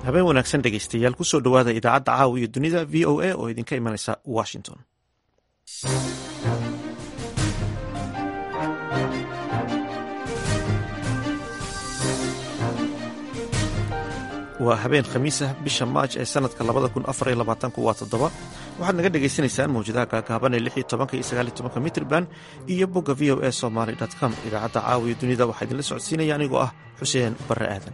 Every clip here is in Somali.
habeen wanaagsan dhegaystayaal kusoo dhowaada idaacadda caawa iyo dunida v o a oo idinka imanaysa washington waa habeen khamiis ah bisha maaj ee sanadka labada kun afar iyo labaatanku waa toddoba waxaad naga dhagaysanaysaan mawjadaha gaagaaban ee lix iyo tobanka iyo sagaal iyo tobanka mitrban iyo bogga v o a somaly com idaacadda caawa iyo dunida waxaa idinla socodsiinaya anigoo ah xuseen barre aadan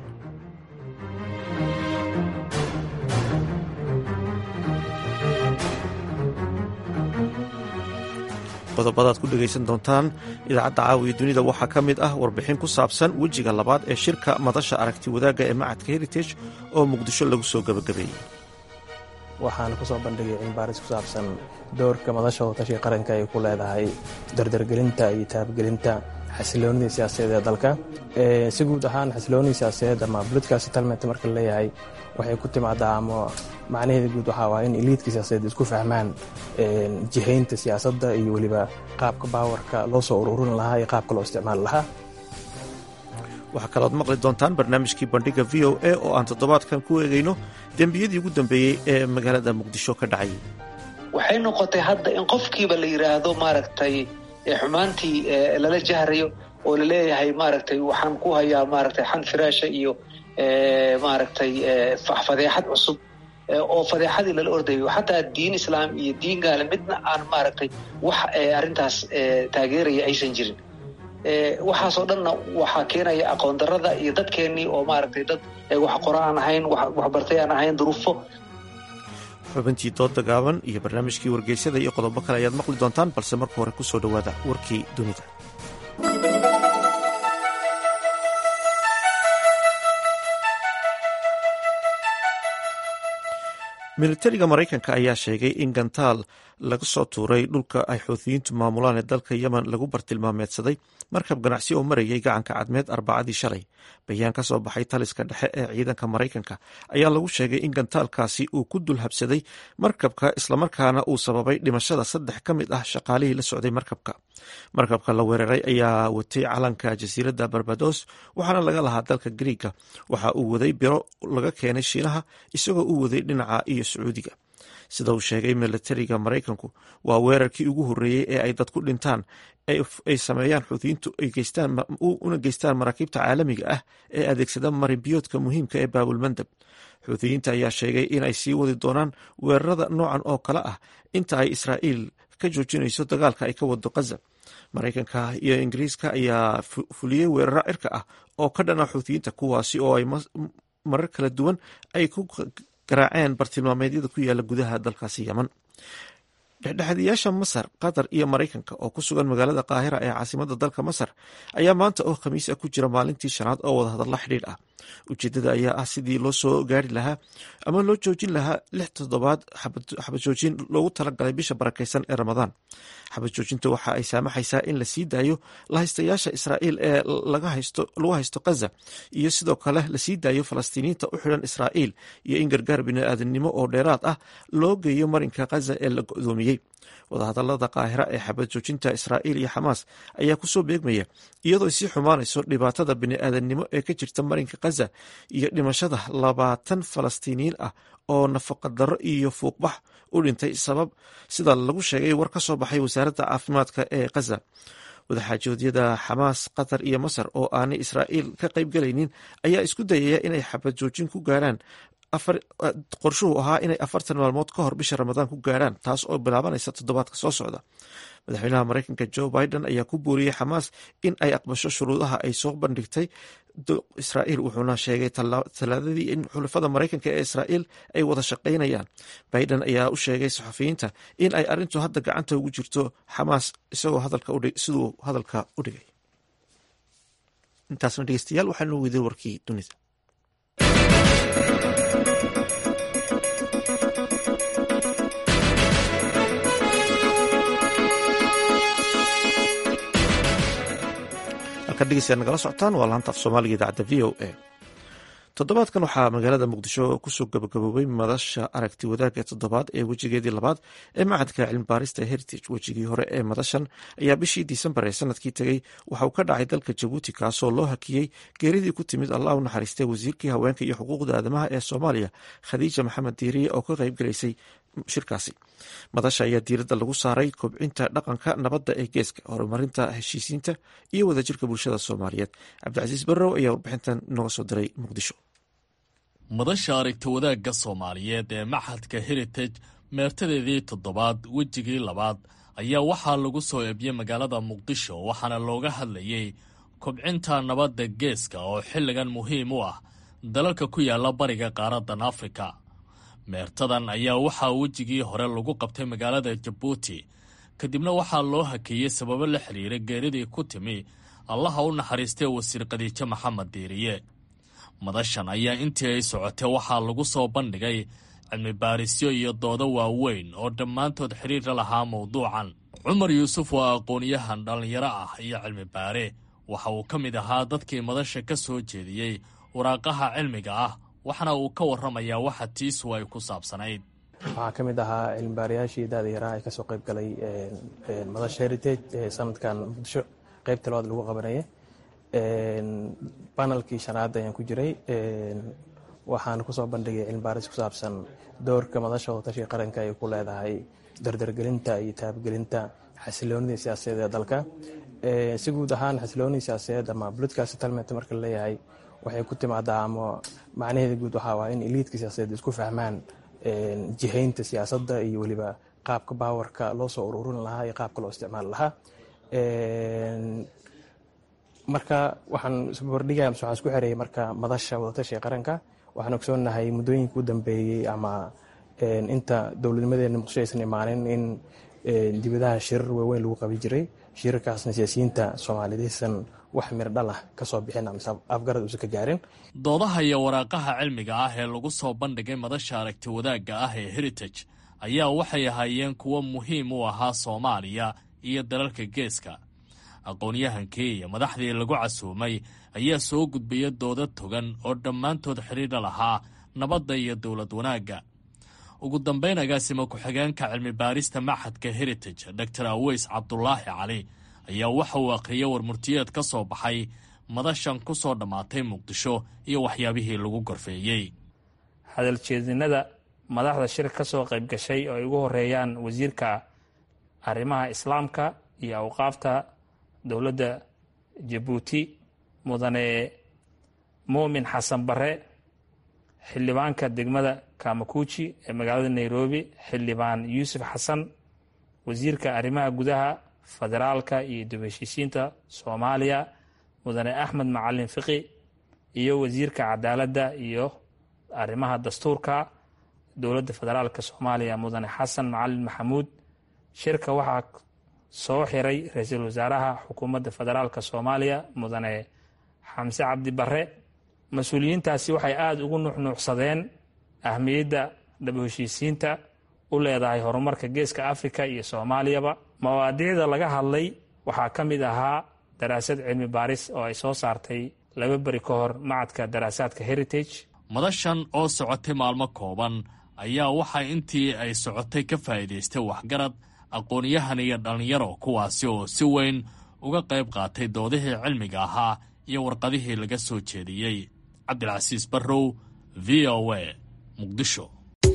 qodobadaad ku dhegaysan doontaan idaacadda caawiya dunida waxaa ka mid ah warbixin ku saabsan wejiga labaad ee shirka madasha aragti wadaagga ee macadka heritage oo muqdisho lagu soo gebagabeeyey waxaana ku soo bandhigay cilmibaaris ku saabsan doorka madasha wadatashiga qaranka ay ku leedahay dardargelinta iyo taabgelinta xasiloonidii siyaasadeed ee dalka si guud ahaan xasiloonidii siyaasadeed ama political settlement marka la leeyahay waxay ku timaadaa ama macnaheeda guud waxaa waa in eliidka siyaasadeed isku fahmaan jihaynta siyaasadda iyo weliba qaabka baawarka loo soo ururin lahaa iyo qaabka loo isticmaali lahaa waxaa kalood maqli doontaan barnaamijkii bandhiga v o a oo aan toddobaadkan ku eegayno dembiyadii ugu dambeeyey ee magaalada muqdisho ka dhacayay waxay noqotay hadda in qofkiiba la yidhaahdo maaragtay xumaantii lala jahrayo oo laleeyahay maaragtay waxaan ku hayaa maaragtay xan firaasha iyo maaragtay fadeexad cusub oo fadeexadii lala ordayo xataa diin islaam iyo diin gaale midna aan maaragtay wax arrintaas taageeraya aysan jirin waxaasoo dhanna waxaa keenaya aqoon darada iyo dadkeennii oo maaragtay dad wax qora aan ahayn waxbartay aan ahayn duruufo xubintii dooda gaaban iyo barnaamijkii wargeysyada iyo qodobo kale ayaad maqli doontaan balse marka hore ku soo dhowaada warkii dunida militariga maraykanka ayaa sheegay in gantaal laga soo tuuray dhulka ay xuutiyiintu maamulaan ee dalka yemen lagu bartilmaameedsaday markab ganacsi oo marayay gacanka cadmeed arbacadii shalay bayaan ka soo baxay taliska dhexe ee ciidanka maraykanka ayaa lagu sheegay in gantaalkaasi uu ku dul habsaday markabka islamarkaana uu sababay dhimashada saddex ka mid ah shaqaalihii la socday markabka markabka la weeraray ayaa watay calanka jasiiradda barbados waxaana laga lahaa dalka griiga waxa uu waday biro laga keenay shiinaha isagoo u waday dhinaca iyo sacuudiga sida uu sheegay militariga maraykanku waa weerarkii ugu horreeyey ee ay dad ku dhintaan ay sameeyaan xuutiyiintu una geystaan maraakiibta caalamiga ah ee adeegsada marinbiyoodka muhiimka ee baabulmandab xuutiyiinta ayaa sheegay inay sii wadi doonaan weerarada noocan oo kale ah inta ay israa'iil ka joojinayso dagaalka ay ka wado kaza maraykanka iyo ingiriiska ayaa fuliyey weeraro cirka ah oo ka dhana xuutiyiinta kuwaasi oo ay marar kala duwan ay ku garaaceen bartilmaameedyada ku yaala gudaha dalkaasi yeman dhexdhexaadiyaasha masar qatar iyo maraykanka oo ku sugan magaalada qaahira ee caasimada dalka masar ayaa maanta oo khamiis ah ku jira maalintii shanaad oo wadahadalla xidhiidh ah ujeedada ayaa ah sidii loo soo gaari lahaa ama loo joojin lahaa lix toddobaad xabad joojin loogu talagalay bisha barakeysan ee ramadaan xabad joojinta waxa ay saamaxaysaa in la sii daayo lahaystayaasha israa'iil ee lagu haysto kaza iyo sidoo kale lasii daayo falastiiniyiinta u xidhan israa'iil iyo in gargaar bini'aadanimo oo dheeraad ah loo geeyo marinka kaza ee la go'doomiyey wadahadalada qaahira ee xabad joojinta israa'iil iyo xamaas ayaa kusoo beegmaya iyadoo sii xumaanayso dhibaatada bini'aadanimo ee ka jirta marinka kaza iyo dhimashada labaatan falastiiniyiin ah oo nafaqadaro iyo fuuqbax u dhintay sabab sida lagu sheegay war ka soo baxay wasaaradda caafimaadka ee kaza wadaxaajoodyada xamaas qatar iyo masar oo aanay israa'iil ka qaybgalaynin ayaa isku dayaya inay xabad joojin ku gaaraan qorshuhu ahaa inay afartan maalmood ka hor bisha ramadaan ku gaarhaan taas oo bilaabanaysa toddobaadka soo socda madaxweynaha maraykanka joe biden ayaa ku booriyey xamaas in ay aqbasho shuruudaha ay soo bandhigtay israa'iil wuxuuna sheegay talaadadii in xulafada maraykanka ee israa'iil ay wada shaqaynayaan biden ayaa u sheegay saxafiyiinta in ay arrintu hadda gacanta ugu jirto xamaas isagoo siduu hadalka u dhigay intaasna dhegeystayaal waxaanu weyday warkii dunida halkan dhegeystayaal nagala socotaan waa laanta af soomaaliga idaacadda v o a toddobaadkan waxaa magaalada muqdisho kusoo gabagaboobay madasha aragti wadaagga toddobaad ee wejigeedii labaad ee macadka cilmibaarista heritage wejigii hore ee madashan ayaa bishii disembar ee sanadkii tegey waxa uu ka dhacay dalka jabuuti kaasoo loo hakiyey geeridii ku timid allah u naxariistay wasiirkii haweenka iyo xuquuqda aadamaha ee soomaaliya khadiija maxamed diiriye oo ka qayb galaysay shirkaasi madasha ayaa diiradda lagu saaray kobcinta dhaqanka nabadda ee geeska horumarinta heshiisiinta iyo wadajirka bulshada soomaaliyeed cabdicasiis barrow ayaa warbixintan nooga soo diray muqdisho madasha aragti wadaagga soomaaliyeed ee maxadka heritage meertadeedii toddobaad wejigii labaad ayaa waxaa lagu soo eebiyey magaalada muqdisho waxaana looga hadlayey kobcinta nabadda geeska oo xilligan muhiim u ah dalalka ku yaala bariga qaaradan afrika meertadan ayaa waxaa wejigii hore lagu qabtay magaalada jabuuti kadibna waxaa loo hakeeyey sababo la xiriira geeridii ku timi allaha u naxariistay wasiir khadiijo maxamed diiriye madashan ayaa intii ay socotay waxaa lagu soo bandhigay cilmi baarisyo iyo doodo waaweyn oo dhammaantood xiriir la lahaa mowduucan cumar yuusuf waa aqoon-yahan dhallinyaro ah iyo cilmi baare waxa uu ka mid ahaa dadkii madasha ka soo jeediyey waraaqaha cilmiga ah waxaana uu ka warramayaa waxa tiisu ay ku saabsanayd waxaa ka mid ahaa cilmibaarayaashii daada yaraa ee kasoo qayb galay madasha heritage ee sanadkan muqdisho qaybta labaad lagu qabanaya banalkii shanaad ayaan ku jiray waxaan kusoo bandhigay cilmibaaris ku saabsan doorka madasha wadatashiga qaranka ay ku leedahay dardargelinta iyo taabgelinta xasiloonidii siyaasadeed ee dalka si guud ahaan xasiloonidii siyaasadeed ama political settlement marka laleeyahay waxay ku timaadaa ama macnaheeda guud waxaa waa in eliidka siyaasadeed isku fahmaan jihaynta siyaasadda iyo weliba qaabka baawarka loo soo ururin lahaa iyo qaabka loo isticmaali lahaa marka waxaan isbarbardhigaya mase waxaan isku xereeyay marka madasha wadatashiga qaranka waxaan ogsoonahay muddooyinka u dambeeyey ama inta dowladnimadeena muqdisho aysan imaanin in dibadaha shirar waaweyn lagu qabi jiray shirarkaasna siyaasiyiinta soomaaliyeed aysan wax mir dhalah ka soo bixin amase afgarad uusan ka gaarin doodaha iyo waraaqaha cilmiga ah ee lagu soo bandhigay madasha aragti wadaagga ah ee heritage ayaa waxay ahaayeen kuwo muhiim u ahaa soomaaliya iyo dalalka geeska aqoon-yahankii iyo madaxdii lagu casuumay ayaa soo gudbaya dooda togan oo dhammaantood xidhiidha lahaa nabadda iyo dowlad wanaagga ugu dambayn agaasima ku-xigeenka cilmi baarista maxadka heritage dor aweys cabdulaahi cali ayaa waxa uu akhriyay warmurtiyeed ka soo baxay madashan ku soo dhammaatay muqdisho iyo waxyaabihii lagu gorfeeyey hadaljeedinada madaxda shir ka soo qayb gashay oo ay ugu horeeyaan wasiirka arrimaha islaamka iyo awqaafta dowladda jabuuti mudane muumin xasan bare xildhibaanka degmada kamakuuji ee magaalada nairobi xildhibaan yuusuf xasan wasiirka arrimaha gudaha federaalka iyo dib heshiisiinta soomaaliya mudane axmed macalin fiqi iyo wasiirka cadaaladda iyo arrimaha dastuurka dowladda federaalka soomaaliya mudane xasan macalin maxamuud shirka waxaa soo xiray ra-iisul wasaaraha xukuumadda federaalka soomaaliya mudane xamse cabdi bare mas-uuliyiintaasi waxay aada ugu nuuxnuuxsadeen ahmiyadda dhab heshiisiinta u leedahay horumarka geeska afrika iyo soomaaliyaba mawaadiicda laga hadlay waxaa ka mid ahaa daraasad cilmi baaris oo ay soo saartay laba beri ka hor macadka daraasaadka heritage madashan oo socotay maalmo kooban ayaa waxaa intii ay socotay ka faa'iidaystay waxgarad aqoon-yahan iyo dhallinyaro kuwaasi oo si weyn uga qayb qaatay doodihii cilmiga ahaa iyo warqadihii laga soo jeediyey cabdilcasiis barrow v o a muqdisho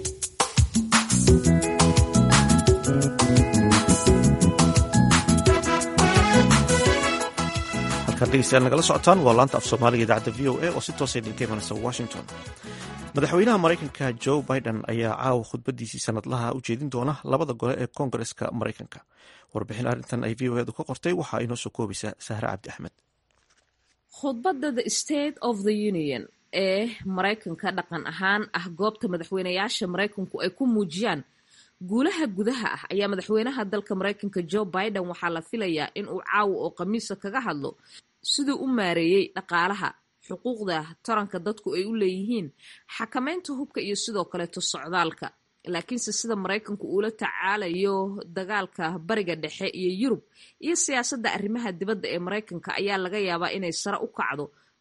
halkaan dhegeystayaal nagala socotaan waa laanta af soomaaliga idaacadda v o a oo si toosa idinka imanaysa washington madaxweynaha maraykanka joe biden ayaa caawa khudbadiisii sanadlaha u jeedin doona labada gole ee koongareska maraykanka warbixin arrintan ay v o edu ka qortay waxaa inoo soo koobaysaa sahre cabdi axmed khudbadda the state of the union ee maraykanka dhaqan ahaan ah goobta madaxweynayaasha maraykanku ay ku muujiyaan guulaha gudaha ah ayaa madaxweynaha dalka maraykanka joe biden waxaa la filayaa in uu caawa oo khamiisa kaga hadlo siduu u maareeyey dhaqaalaha xuquuqda taranka dadku ay u leeyihiin xakamaynta hubka iyo sidoo kaleeto socdaalka laakiinse sida maraykanku uula tacaalayo dagaalka bariga dhexe iyo yurub iyo siyaasadda arrimaha dibadda ee maraykanka ayaa laga yaabaa inay sare u kacdo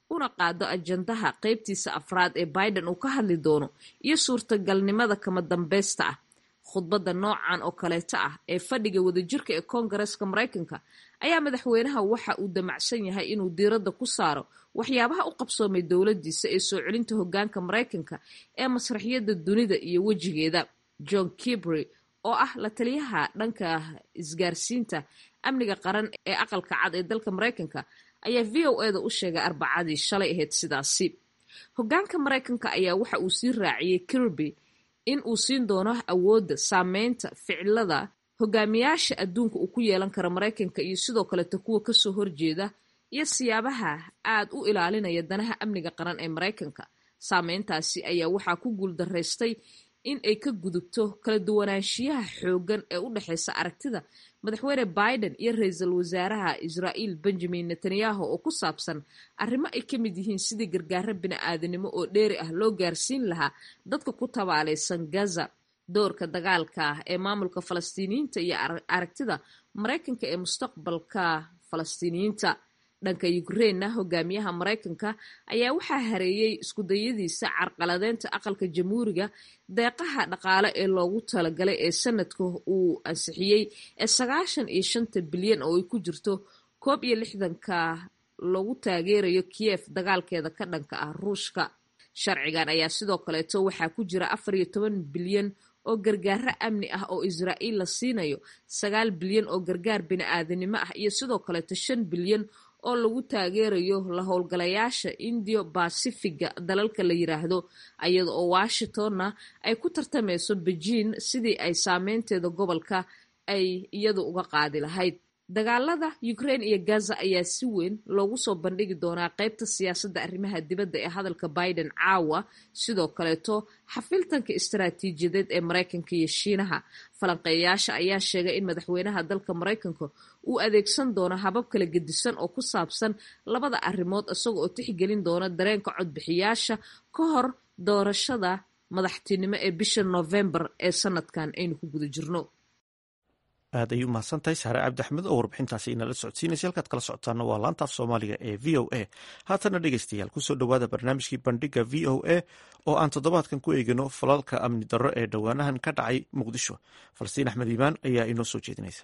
una qaado ajandaha qaybtiisa afraad ee biden uu ka hadli doono iyo suurtagalnimada kama dambeysta ah khudbadda noocan oo kaleeto ah ee fadhiga wadajirka ee koongareska maraykanka ayaa madaxweynaha waxa uu damacsan yahay inuu diiradda ku saaro waxyaabaha u qabsoomay dowladdiisa ee soo celinta hoggaanka maraykanka ee masraxiyadda dunida iyo wejigeeda john kibry oo ah la taliyaha dhanka isgaarsiinta amniga qaran ee aqalka cad ee dalka maraykanka ayaa v o eda u sheegay arbacadii shalay ahayd sidaasi hoggaanka maraykanka ayaa waxa uu sii raaciyey kirby in uu siin doono awoodda saameynta ficilada hogaamiyaasha adduunka uu ku yeelan karo maraykanka iyo sidoo kaleeto kuwa kasoo horjeeda iyo siyaabaha aad u ilaalinaya danaha amniga qaran ee maraykanka saameyntaasi ayaa waxaa ku guuldaraystay in ay ka gudubto kala duwanaanshiyaha xooggan ee u dhexeysa aragtida madaxweyne biden iyo ra-iisul wasaaraha israa'iil benjamin netanyahu oo ku saabsan arrimo ay ka mid yihiin sidii gargaaro bini-aadanimo oo dheeri ah loo gaarsiin lahaa dadka ku tabaalaysan gaza doorka dagaalka ah ee maamulka falastiiniyiinta iyo aragtida maraykanka ee mustaqbalka falastiiniyiinta dhanka ukrainna hogaamiyaha maraykanka ayaa waxaa hareeyey iskudayadiisa carqaladeynta aqalka jamhuuriga deeqaha dhaqaale ee loogu talagalay ee sanadka uu ansixiyey ee sagaashan iyo shanta bilyan oo ay ku jirto koob iyo lixdanka lagu taageerayo kiyef dagaalkeeda ka dhanka ah ruushka sharcigan ayaa sidoo kaleeto waxaa ku jira afar iyo toban bilyan oo gargaaro amni ah oo israa'iil la siinayo sagaal bilyan oo gargaar bini-aadanimo ah iyo sidoo kaleeto shan bilyan oo lagu taageerayo la howlgalayaasha indiyo basifiga dalalka la yiraahdo iyada oo washingtonna ay ku tartameyso bejiin sidii ay saameynteeda gobolka ay iyadu uga qaadi lahayd dagaalada ukraine iyo gaza ayaa si weyn loogu soo bandhigi doonaa qeybta siyaasadda arrimaha dibadda ee hadalka biden caawa sidoo kaleeto xafiltanka istaraatiijiyadeed ee maraykanka iyo shiinaha falanqeeyayaasha ayaa sheegay in madaxweynaha dalka maraykanka uu adeegsan doono habab kala gedisan oo ku saabsan labada arrimood isaga oo tixgelin doona dareenka codbixiyaasha ka hor doorashada madaxtinimo ee bisha novembar ee sanadkan aynu ku guda jirno aad ayay u mahadsan tahay saare cabdi axmed oo warbixintaasi inala socodsiinaysa halkaad kala socotaana waa laanta af soomaaliga ee v o a haatana dhegeystayaal kusoo dhowaada barnaamijkii bandhiga v o a oo aan toddobaadkan ku eegino falalka amni darro ee dhowaanahan ka dhacay muqdisho falastiin axmed iimaan ayaa inoo soo jeedinaysa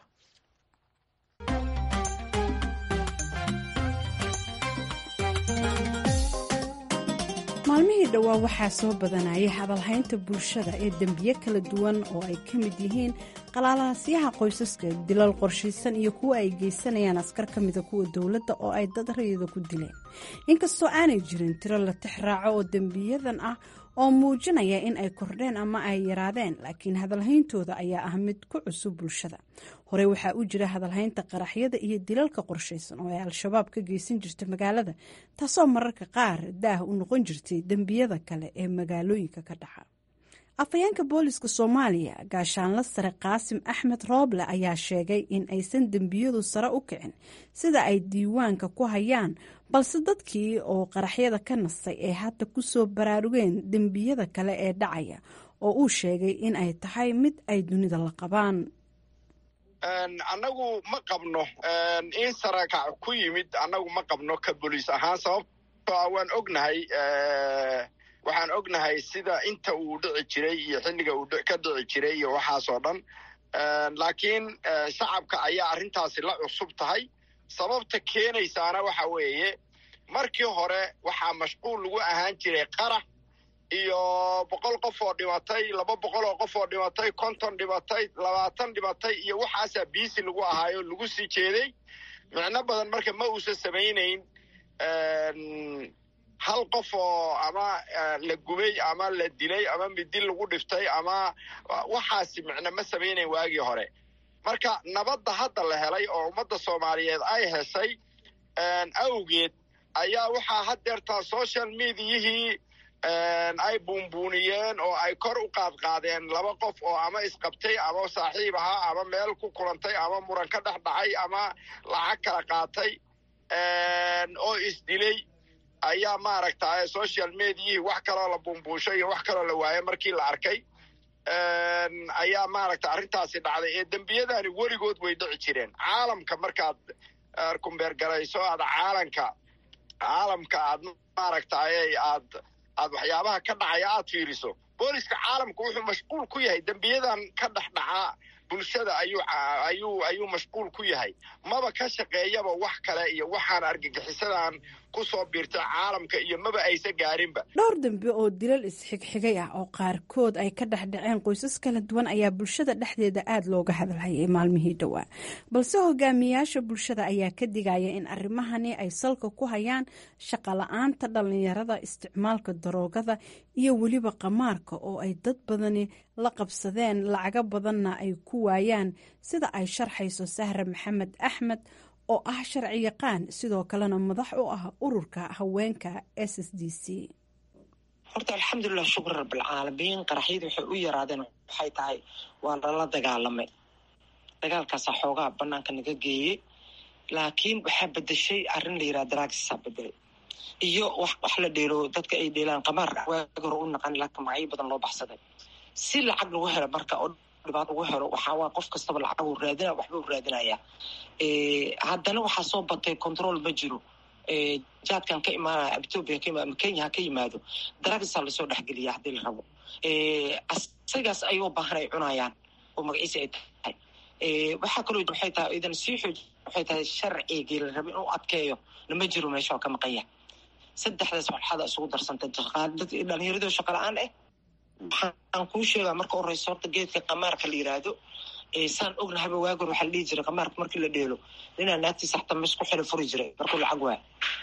maalmihii dhowaa waxaa soo badanayay hadalhaynta bulshada ee dembiye kala duwan oo ay ka mid yihiin qalaalaasyaha qoysaska dilal qorshaysan iyo kuwa ay geysanayaan askar ka mida kuwa dowladda oo ay dad rayida ku dileen inkastoo aanay jirin tiro la tix raaco oo dembiyadan ah oo muujinaya in ay kordheen ama ay yaraadeen laakiin hadalhayntooda ayaa ah mid ku cusub bulshada horey waxaa u jira hadalhaynta qaraxyada iyo dilalka qorshaysan oo ay al-shabaab ka geysan jirta magaalada taasoo mararka qaar daah u noqon jirtay dembiyada kale ee magaalooyinka ka dhaca afhayeenka booliska soomaaliya gaashaanla sare qaasim axmed rooble ayaa sheegay in aysan dembiyadu sare u kicin sida ay diiwaanka ku hayaan balse dadkii oo qaraxyada ka nastay ee hadda kusoo baraarugeen dembiyada kale ee dhacaya oo uu sheegay in ay tahay mid ay dunida la qabaan annagu ma qabno in sarakac ku yimid annagu ma qabno ka boliis ahaan sababtoo waan ognahay waxaan ognahay sida inta uu dhici jiray iyo xilliga uu ka dhici jiray iyo waxaasoo dhan laakiin shacabka ayaa arrintaasi la cusub tahay sababta keenaysaana waxa weeye markii hore waxaa mashquul lagu ahaan jiray qarax iyo boqol qof oo dhimatay laba boqol oo qof oo dhimatay konton dhimatay labaatan dhimatay iyo waxaasaa biisi lagu ahaayo lagu sii jeeday micno badan marka ma uusan samaynayn hal qof oo ama la gubay ama la dilay ama midi lagu dhiftay ama waxaasi micno ma samaynayn waagii hore marka nabadda hadda la helay oo ummadda soomaaliyeed ay heshay awgeed ayaa waxaa haddeertaa social mediayihii ay buunbuuniyeen oo ay kor u qaadqaadeen laba qof oo ama isqabtay ama saaxiib ahaa ama meel ku kulantay ama muran ka dhex dhacay ama lacag kala qaatay oo isdilay ayaa maaragta social mediayihii wax kaloo la buunbuushay iyo wax kaloo la waayay markii la arkay ayaa maaragta arrintaasi dhacday ee dembiyadani weligood way dhici jireen caalamka markaad kumbeergarayso aad caalanka caalamka aad maaragtay aad aad waxyaabaha ka dhacaya aad fiiriso booliska caalamka wuxuu mashquul ku yahay dembiyadan ka dhex dhacaa bulshada ayuu ayuu ayuu mashquul ku yahay maba ka shaqeeyaba wax kale iyo waxaan argagixisadan ku soo biirta caalamka iyo maba aysa gaarinba dhowr dambe oo dilal isxigxigay ah oo qaarkood ay ka dhex dhaceen qoysas kala duwan ayaa bulshada dhexdeeda aada looga hadalhayay maalmihii dhowaa balse hogaamiyaasha bulshada ayaa ka digaya in arrimahani ay salka ku hayaan shaqala-aanta dhallinyarada isticmaalka daroogada iyo weliba qamaarka oo ay dad badani la qabsadeen lacago badanna ay ku waayaan sida ay sharxayso sahra maxamed axmed oo ah sharci yaqaan sidoo kalena madax u ah ururka haweenka s s d c horta alxamdulilah shukr rabbilcaalamiin qaraxyadii waxay u yaraadeen waxay tahay waa lala dagaalamay dagaalkaasaa xoogaa banaanka naga geeyey laakiin waxaa bedeshay arrin la yiraha daraagisaa bedelay iyo wax wax la dheelo dadka ay dheelaan qamaar waagi hore u naqan laakiin magacyo badan loo baxsaday si lacag lagu helo marka oo dhibaat ugu helo waxaa waa qof kastaba lacag uu raadina waxba uu raadinaya haddana waxaa soo batay control ma jiro jaadkan ka imaanaya ethoopia ka imaado ama kenya ha ka yimaado daraagisaa lasoo dhexgeliya haddii la rabo asagaas ayuu baahan ay cunayaan oo magaciisa ay tahay waxaa kaloo waxay tahay idan sii xooj waxay tahay sharcigii la rabo inuu adkeeyo lama jiro meesha oo ka maqanya saddexdaas walxada isugu darsantay dhalinyaradoo shaqa la-aan ah waxaan kuu sheegaa marka horeysa horta geedka qamaarka la yiraahdo saan ognahaba waagor waxaa la dhihi jiray qamaarka markii la dheelo ninaa naagtiisa xataa mes ku xilo furi jiray markuu lacag waay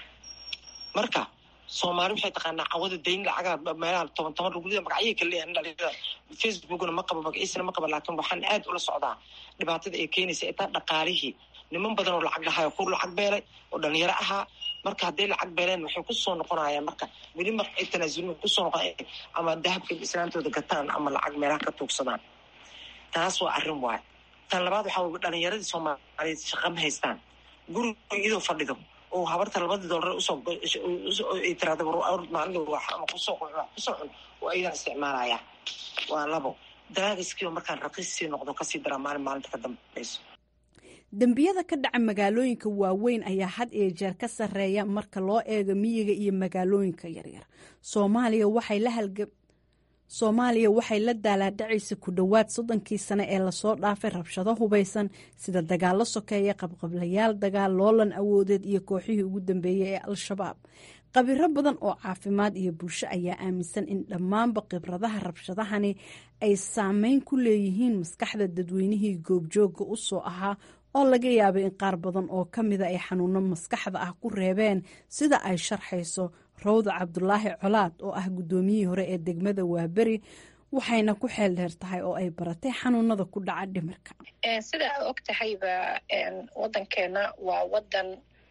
marka soomaali waxay taqaanaa cawada dayn lacagaa meelaha toban toban rugulida magacyay kala leeyahan dhalinyarada facebookna ma qabo magaciisana ma qabo laakiin waxaan aad ula socdaa dhibaatada ay keenaysa itaa dhaqaalihii niman badan oo lacag lahayo kur lacag beelay oo dhalinyaro ahaa marka hadday lacag beeleen waxay kusoo noqonayaan marka weli marka ay tanaasulin kusoo noqon ama dahabka islaantooda gataan ama lacag meelaha ka tuugsadaan taas waa arrin waay tan labaad waxaa wey dhalinyaradii soomaaliyeed shaqa ma haystaan guriga iyadoo fadhido oo habarta labadii doolar usoo ay tiraada maalin ama kusoo kusoo cun oo ayadan isticmaalaya waa labo daraagiskiiba markaan raqiis sii noqdo kasii daraa maalin maalinta ka dambayso dembiyada ka dhaca magaalooyinka waaweyn ayaa had iyo jeer ka sarreeya marka loo eego miyiga iyo magaalooyinka yaryar soomaaliya waxay la halga soomaaliya waxay la daalaadhacaysa ku dhowaad soddonkii sane ee lasoo dhaafay rabshado hubaysan sida dagaallo sokeeya qabqablayaal dagaal loolan awoodeed iyo kooxihii ugu dambeeyey ee al-shabaab qabiro badan oo caafimaad iyo bulsho ayaa aaminsan in dhammaanba khibradaha rabshadahani ay saameyn ku leeyihiin maskaxda dadweynihii goobjooga u soo ahaa oo laga yaabay in qaar badan oo ka mida ay xanuuno maskaxda ah ku reebeen sida ay sharxayso rawda cabdulaahi colaad oo ah guddoomiyihii hore ee degmada waaberi waxayna ku xeel dheer tahay oo ay baratay xanuunada ku dhaca dhimirka sida aa og tahayba waddankeena waa waddan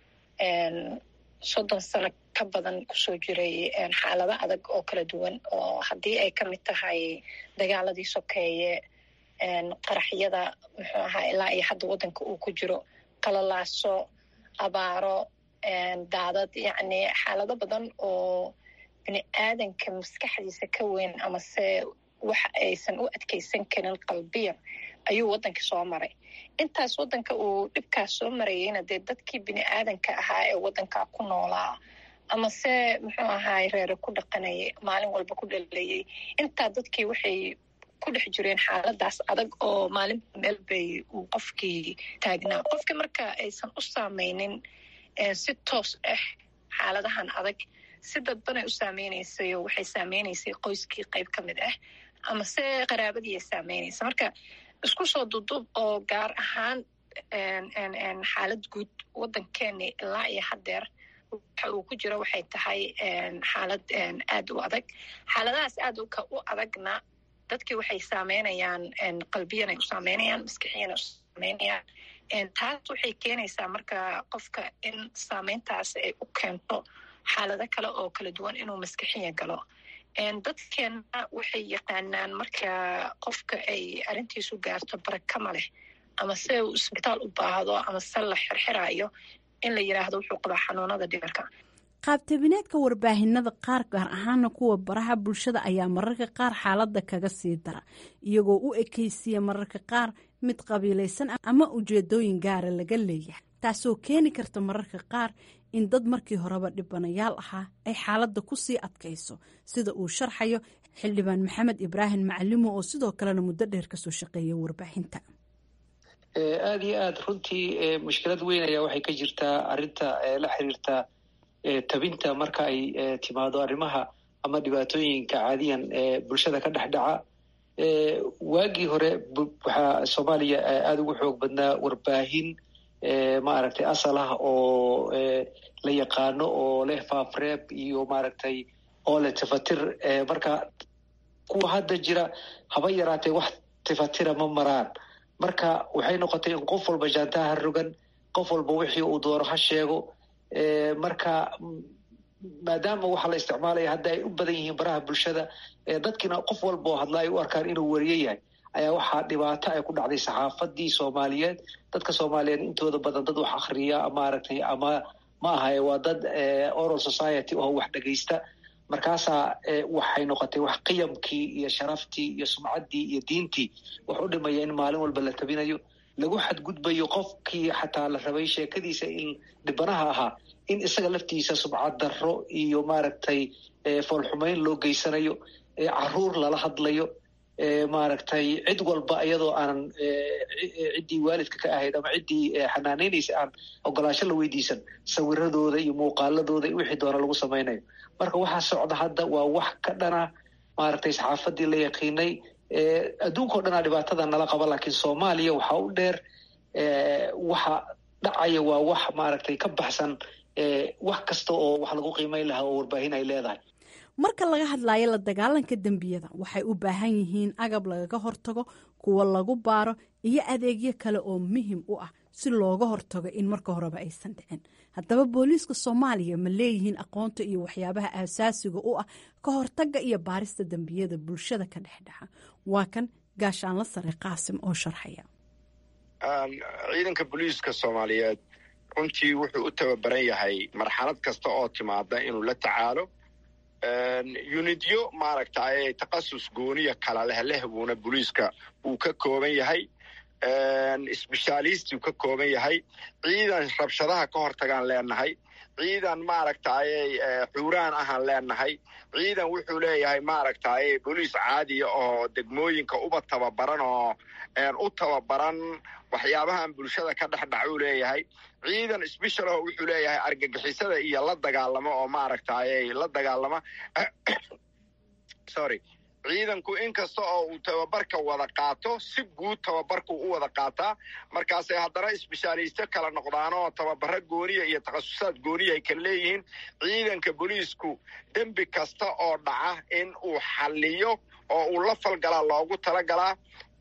soddon sano ka badan kusoo jiray xaalado adag oo kala duwan oo haddii ay ka mid tahay dagaaladii sokeeye qaraxyada muxuu ahaa ilaa iyo hadda waddanka uu ku jiro qalalaaso abaaro daadad yacni xaalado badan oo bini aadanka maskaxdiisa ka weyn amase wax aysan u adkeysan karin qalbiyan ayuu waddanka soo maray intaas waddanka uu dhibkaas soo marayeyna dee dadkii bini aadanka ahaa ee waddankaa ku noolaa amase muxuu ahaay reere ku dhaqanayay maalin walba ku dhalayay intaa dadkii waxay ku dhex jireen xaaladaas adag oo maalin meel bay uu qofkii taagnaa qofkii marka aysan u saameynin si toos ah xaaladahan adag si dadbanay u saameynaysay oo waxay saameynaysay qoyskii qayb ka mid ah amase qaraabadii ay saameynaysa marka isku soo duduub oo gaar ahaan xaalad guud waddankeeni ilaa iyo haddeer waxa uu ku jiro waxay tahay xaalad aad u adag xaaladahaas aad u adagna dadkii waxay saameynayaan qalbiyanay u saameynayaan maskixiyanay u saameynayaan taas waxay keenaysaa marka qofka in saameyntaas ay u keento xaalado kale oo kala duwan inuu maskixiya galo dadkeenna waxay yaqaanaan marka qofka ay arrintiisu gaarto barakama leh ama se uu isbitaal u baahdo ama se la xirxiraayo in la yiraahdo wuxuu qabaa xanuunada dhimirka qaabtabineedka warbaahinada qaar gaar ahaana kuwa baraha bulshada ayaa mararka qaar xaaladda kaga sii dara iyagoo u ekeysiya mararka qaar mid qabiilaysan ama ujeedooyin gaara laga leeyahay taasoo keeni karta mararka qaar in dad markii horeba dhibanayaal ahaa ay xaaladda ku sii adkayso sida uu sharxayo xildhibaan maxamed ibraahim macalimo oo sidoo kalena muddo dheer kasoo shaqeeya warbaahinta aada iyo aada runtii mushkilad weyn ayaa waxay ka jirtaa arrinta la xiriirta tabinta marka ay timaado arrimaha ama dhibaatooyinka caadiyan ee bulshada ka dhex dhaca waagii hore waxaa soomaaliya aada ugu xoog badnaa warbaahin maaragtay asal ah oo la yaqaano oo leh faafreeb iyo maaragtay oo leh tifatir marka kuwa hadda jira haba yaraatee wax tifatira ma maraan marka waxay noqotay in qof walba jaantaha rogan qof walba wixii uu doono ha sheego marka maadaama waxaa la isticmaalaya hadda ay u badan yihiin baraha bulshada dadkiina qof walba oo hadla ay u arkaan inuu wariye yahay ayaa waxaa dhibaato ay ku dhacday saxaafadii soomaaliyeed dadka soomaaliyeed intooda badan dad wax akhriya maaragtay ama ma ahaye waa dad oral society oo wax dhegaysta markaasaa waxay noqotay wax qiyamkii iyo sharaftii iyo sumcaddii iyo diintii wax u dhimaya in maalin walba la tabinayo lagu xadgudbayo qofkii xataa la rabay sheekadiisa in dhibanaha ahaa in isaga laftiisa subcad darro iyo maaragtay foolxumeyn loo geysanayo caruur lala hadlayo maaragtay cid walba iyadoo aanan ciddii waalidka ka ahayd ama ciddii xanaanaynaysa aan ogolaansho la weydiisan sawiradooda iyo muuqaaladooda iyo wixii doona lagu samaynayo marka waxaa socda hadda waa wax ka dhana maaragtay saxaafadii la yaqiinay adduunkao dhanaa dhibaatada nala qaba laakiin soomaaliya waxaa u dheer waxa dhacaya waa wax maaragtay ka baxsan wax kasta oo wax lagu qiimeyn lahaa oo warbaahin ay leedahay marka laga hadlayo la dagaalanka dembiyada waxay u baahan yihiin agab lagaga hortago kuwa lagu baaro iyo adeegyo kale oo muhim u ah si looga hortago in marka horeba aysan dhicin haddaba booliiska soomaaliya ma leeyihiin aqoonta iyo waxyaabaha aasaasiga u ah ka hortaga iyo baarista dembiyada bulshada ka dhexdhexa waa kan gaashaanla sare qaasim oo sharxaya ciidanka booliiska soomaaliyeed runtii wuxuu u tababaran yahay marxalad kasta oo timaada inuu la tacaalo unidyo maaragtay takasus gooniya kala leh lehbuuna booliiska uu ka kooban yahay sbeshalisti uu ka kooban yahay ciidan rabshadaha ka hortagaan leenahay ciidan maaragtay xuuraan ahaan leenahay ciidan wuxuu leeyahay maaragtay booliis caadiya oo degmooyinka uba tababaran oo u tababaran waxyaabahan bulshada ka dhex dhac uu leeyahay ciidan special oo wuxuu leeyahay argagixisada iyo la dagaalamo oo maaragtay la dagaalama sorry ciidanku inkasta oo uu tababarka wada qaato si guud tababarku u wada qaataa markaasay haddana isbeshaaliisto kala noqdaan oo tababaro gooniya iyo takhasusaad gooniya ay kala leeyihiin ciidanka booliisku dembi kasta oo dhaca in uu xalliyo oo uu la falgalaa loogu talagalaa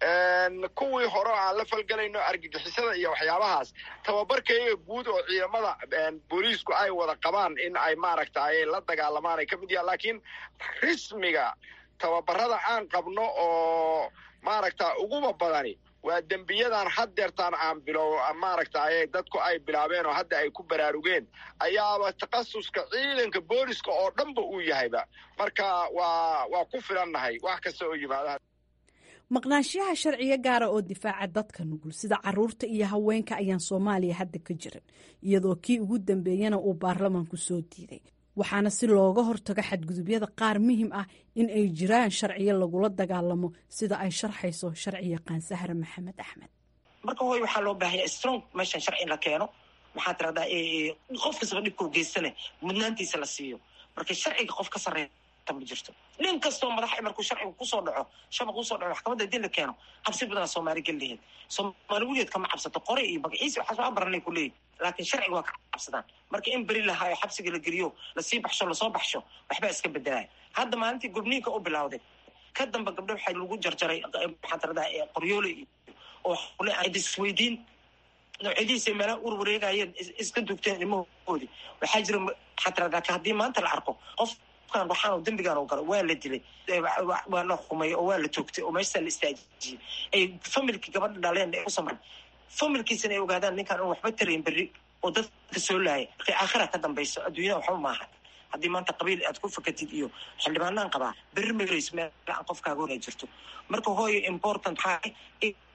kuwii hore aan la falgelayno argagixisada iyo waxyaabahaas tababarkayga guud oo ciidamada booliisku ay wada qabaan in ay maaragtay la dagaalamaan ay ka mid yahan laakiin rismiga tababarada aan qabno oo maaragta uguba badani waa dembiyadan haddeertaan aan bilow maaragtay dadku ay bilaabeen oo hadda ay ku baraarugeen ayaaba takhasuska ciidanka booliska oo dhanba uu yahayba marka waa waa ku filannahay wax kasta oo yimaada maqnaanshiyaha sharciyo gaara oo difaaca dadka nugul sida caruurta iyo haweenka ayaan soomaaliya hadda ka jirin iyadoo kii ugu dambeeyana uu baarlamaanku soo diiday waxaana si looga hortago xadgudubyada qaar muhim ah in ay jiraan sharciyo lagula dagaalamo sida ay sharxayso sharci yaqaan sahra maxamed axmed marka hooy waxaa loo baahanya strong meeshan sharci in la keeno maxaa tiradaa qof kastaba dhibkau geystane mudnaantiisa la siiyo marka sharciga qof ka sarreeya ma jirto nin kastoo madaxa markuu sharcigu kusoo dhaco shabaq kusoo dhaco maxkamadda hadii la keeno cabsi badanaa soomaali gel laheed soomaali weligeed kama cabsato qore iyo magaciisi waxaas waa baranay ku leeyihin laakiin sharciga waa ka cabsadaan marka in beri lahaayo xabsiga la geliyo lasii baxsho lasoo baxsho waxbaa iska bedelaya hadda maalintii gurniinka u bilawday ka damba gabdho waxaa lagu jarjaray maxaa tiradaa qoryoole oo isweydiin noocyadiisa meelaha ur wareegayeen iska dugteen ilmahoodii waxaa jira maxaa tiradaa haddii maanta la arko qof waxaan dembigaan oo galo waa la dilay waa la xumay oo waa la toogtay oo meeshaa la istaajiyey ay familkii gabadha dhaleen ay u samran familkiisana ay ogaadaan ninkaan un waxba tarayn berri oo dadka soo laaya markay aakhira ka dambayso adduunyada waxba maaha haddii maanta qabiil aad ku fakatid iyo xildhibaanaan qabaa berri magarayso meel aan qofkaaga hor ay jirto marka hooyo important maxaa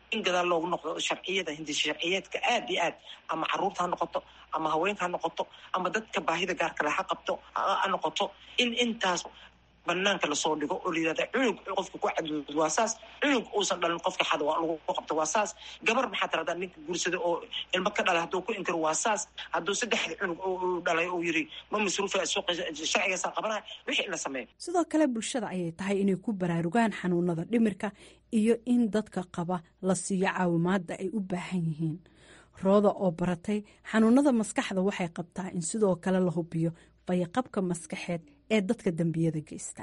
in gadaal loogu noqdo sharciyada hindis sharciyeedka aad iyo aad ama caruurta ha noqoto ama haweenka ha noqoto ama dadka baahida gaarka le ha qabto ha noqoto in intaas banaanka lasoo dhigo oo layirahda cunug qofka ku cadud waa saas cunug uusan dhalin qofka xada waa lagu qabto waa saas gabar maxaa tiradaa ninka guursada oo ilmo ka dhalay hadduu ku inkiro waa saas hadduu saddexda cunug uu dhalay uu yiri ma masruufa sharcigaasaa qabanaya wixii in la sameeyo sidoo kale bulshada ayay tahay inay ku baraarugaan xanuunada dhimirka iyo in dadka qaba la siiyo caawimaada ay u baahan yihiin rooda oo baratay xanuunada maskaxda waxay qabtaa in sidoo kale la hubiyo fayaqabka maskaxeed ee dadka dembiyada geysta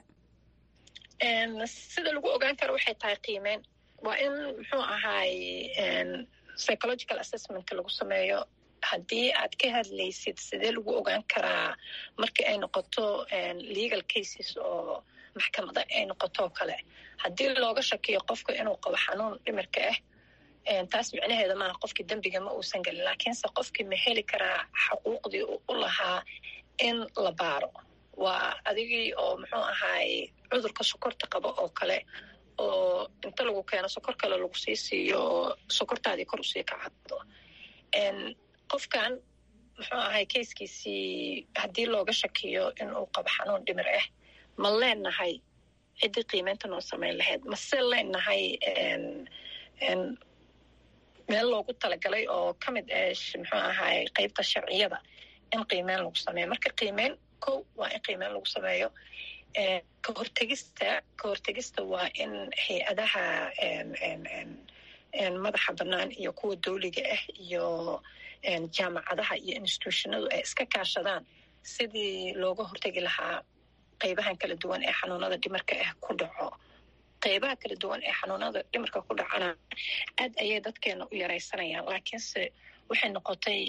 sida lagu ogaan karo waxay tahay qiimeyn waa in muxuu ahaay psychological assessmentka lagu sameeyo haddii aad ka hadlaysid sidee lagu ogaan karaa markii ay noqoto legal cases oo maxkamada ay noqoto kale haddii looga shakiyo qofka inuu qabo xanuun dhimirka ah taas micnaheeda maaha qofkii dembiga ma uusan gelin laakiinse qofkii ma heli karaa xuquuqdii u lahaa in la baaro waa adigii oo muxuu ahaay cudurka sokorta qabo oo kale oo inta lagu keeno sokor kale lagu sii siiyo oo sokortaadii kor usii kacado qofkan muxuu ahay kayskiisii haddii looga shakiyo inuu qabo xanuun dhimir ah ma leenahay ciddii qiimeynta noo samayn lahayd mase leenahay meel loogu talagalay oo ka mid ah muxuu ahaay qeybta sharciyada in qiimeyn lagu sameeyo marka qiimeyn ko waa in qiimeyn lagu sameeyo ka hortegista ka hortegista waa in hay-adaha madaxa bannaan iyo kuwa dawliga ah iyo jaamacadaha iyo institutionadu ay iska kaashadaan sidii looga hortegi lahaa qeybahan kala duwan ee xanuunada dhimarka ah ku dhaco qeybaha kala duwan ee xanuunada dhimarka ku dhacana aad ayay dadkeena u yaraysanayaan laakiinse waxay noqotay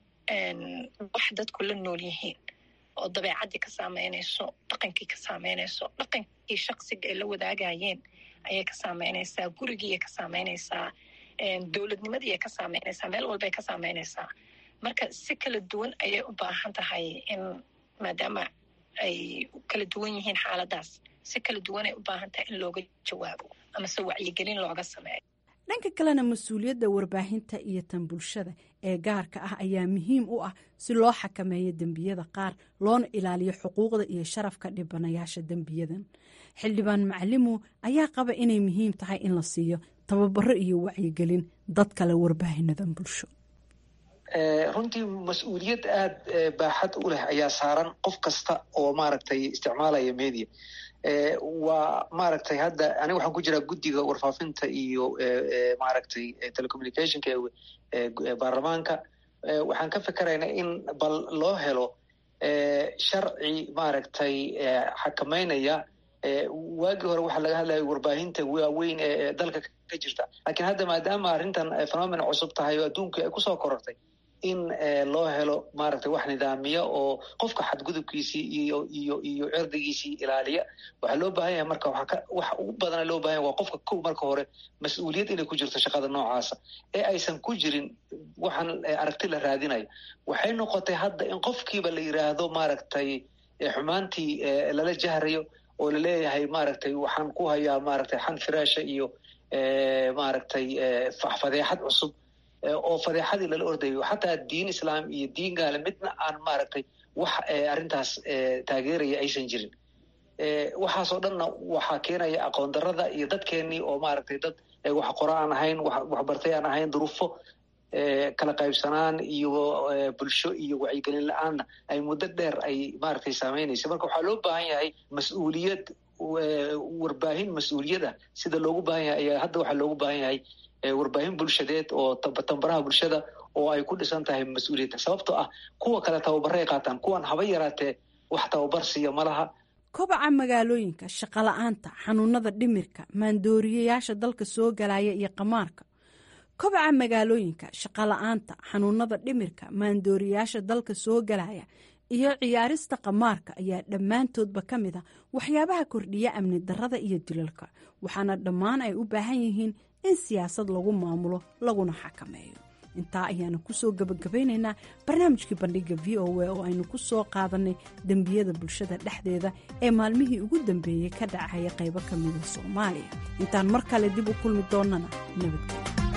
wax dadku la nool yihiin oo dabeecaddii ka saameynayso dhaqankii ka saameynayso dhaqankii shaksiga ay la wadaagayeen ayay ka saameynaysaa gurigiiay ka saameynaysaa dowladnimadii ay ka saameynaysaa meel walbay ka saameynaysaa marka si kala duwan ayay u baahan tahay in maadaama ay kala duwan yihiin xaaladaas si kala duwan ay u baahan tahay in looga jawaabo amase wacyigelin looga sameeyo dhanka kalena mas-uuliyadda warbaahinta iyo tan bulshada ee gaarka ah ayaa muhiim u ah si loo xakameeyo dembiyada qaar loona ilaaliyo xuquuqda iyo sharafka dhibanayaasha dembiyadan xildhibaan macalimu ayaa qaba inay muhiim tahay in la siiyo tababaro iyo wacyigelin dad kale warbaahinadan bulsho runtii mas-uuliyad aada baaxad u leh ayaa saaran qof kasta oo maaragtay isticmaalaya media waa maaragtay hadda aniga waxaan ku jiraa guddiga warfaafinta iyo maaragtay telecommunicationka ee baarlamaanka waxaan ka fikeraynaa in bal loo helo sharci maaragtay xakameynaya waagii hore waxaa laga hadlaya warbaahinta waaweyn ee dalka ka jirta lakiin hadda maadaama arrintan phenomena cusub tahay oo adduunkii ay kusoo korortay in loo helo maaragtay wax nidaamiya oo qofka xadgudubkiisii iyo iyo iyo cirdigiisii ilaaliya waxaa loo baahan yahay marka waxa ugu badana loo bahan yahay waa qofka kow marka hore mas-uuliyad inay ku jirto shaqada noocaasa ee aysan ku jirin waxaan aragti la raadinayo waxay noqotay hadda in qofkiiba la yiraahdo maaragtay xumaantii lala jahrayo oo laleeyahay maaragtay waxaan ku hayaa maaragtay xan firaasha iyo maaragtay fadeexad cusub oo fadeexadii lala ordayo xataa diin islaam iyo diin gaale midna aan maaragtay wax arrintaas taageeraya aysan jirin waxaasoo dhanna waxaa keenaya aqoon darada iyo dadkeenii oo maaragtay dad wax qora aan ahayn waxbartay aan ahayn duruufo kala qaybsanaan iyo bulsho iyo wacyigelin la-aanna ay muddo dheer ay maaragtay saameynaysa marka waxaa loo baahan yahay mas-uuliyad warbaahin mas-uuliyada sida loogu baahan yahay ayaa hadda waxaa loogu baahan yahay warbaahin bulshadeed oo tambaraha bulshada oo ay ku dhisan tahay mas-uuliyadda sababtoo ah kuwa kale tababaray qaataan kuwan haba yaraatee wax tababar siiya malaha kobaca magaalooyinka shaqola'aanta xanuunada dhimirka maandooriyayaasha dalka soo galaya iyo qamaarka kobaca magaalooyinka shaqola'aanta xanuunada dhimirka maandooriyayaasha dalka soo galaya iyo ciyaarista qamaarka ayaa dhammaantoodba ka mid a waxyaabaha kordhiya amni darada iyo dilalka waxaana dhammaan ay u baahan yihiin in siyaasad lagu maamulo laguna xakameeyo intaa ayaanu kusoo gabagabaynaynaa barnaamijkii bandhiga v o a oo aynu ku soo qaadanay dembiyada bulshada dhexdeeda ee maalmihii ugu dambeeyey ka dhacaya qaybo ka mida soomaaliya intaan mar kale dib u kulmi doonnana nabadgel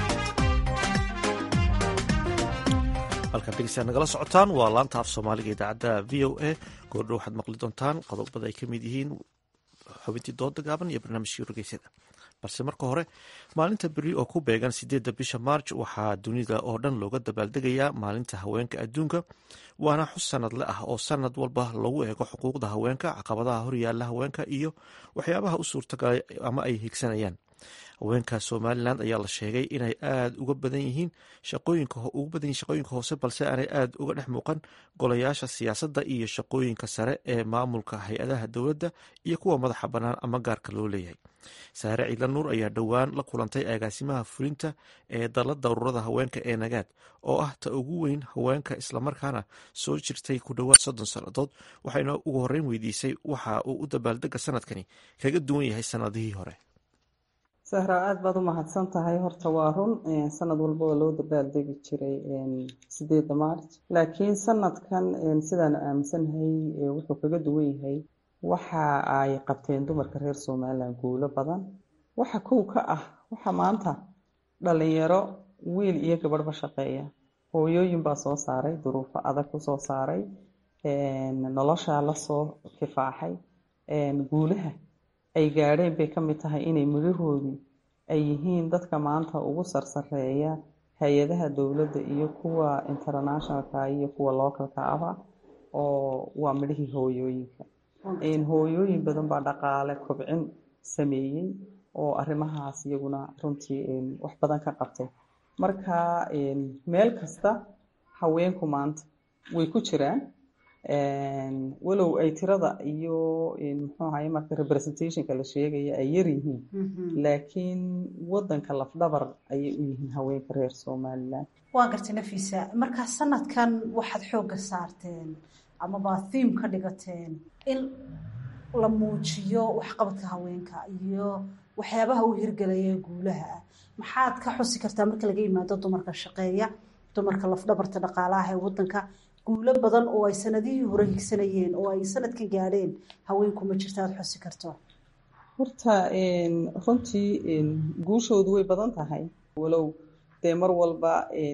halkaan dhegeystaad nagala socotaan waa laanta af soomaaliga idaacadda v o a goordho waxaad maqli doontaan qodobada ay ka mid yihiin xubintii dooda gaaban iyo barnaamijkii wargeysada balse marka hore maalinta beri oo ku beegan sideedda bisha maarj waxaa dunida oo dhan looga dabaaldegayaa maalinta haweenka adduunka waana xus sanadle ah oo sanad walba lagu eego xuquuqda haweenka caqabadaha horyaala haweenka iyo waxyaabaha u suurtagalay ama ay higsanayaan haweenka somalilan ayaa la sheegay inay aada uga badan yihiin ugu badan yihin shaqooyinka hoose balse aanay aada uga dhex muuqan golayaasha siyaasadda iyo shaqooyinka sare ee maamulka hay-adaha dowladda iyo kuwa madaxa bannaan ama gaarka loo leeyahay saare ciidla nuur ayaa dhowaan la kulantay agaasimaha fulinta ee dalladda ururada haweenka ee nagaad oo ah ta ugu weyn haweenka islamarkaana soo jirtay ku dhowaad soddon sannadood waxayna ugu horreyn weydiisay waxa uu u dabaaldega sanadkani kaga duwan yahay sannadihii hore sahra aada baad u mahadsan tahay horta waa run sanad walba oo loo dabaaldegi jiray sideedda maarj laakiin sanadkan sidaanu aaminsannahay wuxuu kaga duwan yahay waxa ay qabteen dumarka reer somalilan guulo badan waxa kow ka ah waxa maanta dhalinyaro wiil iyo gabadhba shaqeeya hooyooyin baa soo saaray duruufo adag kusoo saaray noloshaa lasoo kifaaxay guulaha ay gaadheen bay ka mid tahay inay midhahoodii ay yihiin dadka maanta ugu sarsareeya hay-adaha dowladda iyo kuwa internationalka iyo kuwa localka aba oo waa midhihii hooyooyinka hooyooyin badan baa dhaqaale kobcin sameeyey oo arrimahaas iyaguna runtii wax badan ka qabtay marka meel kasta haweenku maanta way ku jiraan walow ay tirada iyo muxuu ahaye marka representationka la sheegaya ay yar yihiin laakiin wadanka lafdhabar ayay u yihiin haweenka reer somalilan waa gartay nafiisa markaa sanadkan waxaad xoogga saarteen amaba thiim ka dhigateen in la muujiyo waxqabadka haweenka iyo waxyaabaha u hirgelaya guulaha ah maxaad ka xusi kartaa marka laga yimaado dumarka shaqeeya dumarka lafdhabarta dhaqaalaha ee wadanka guulo badan oo ay sanadihii hore higsanayeen oo ay sanadkan gaadheen haweenku ma jirta aada xusi karto horta runtii guushoodu way badan tahay walow dee mar walba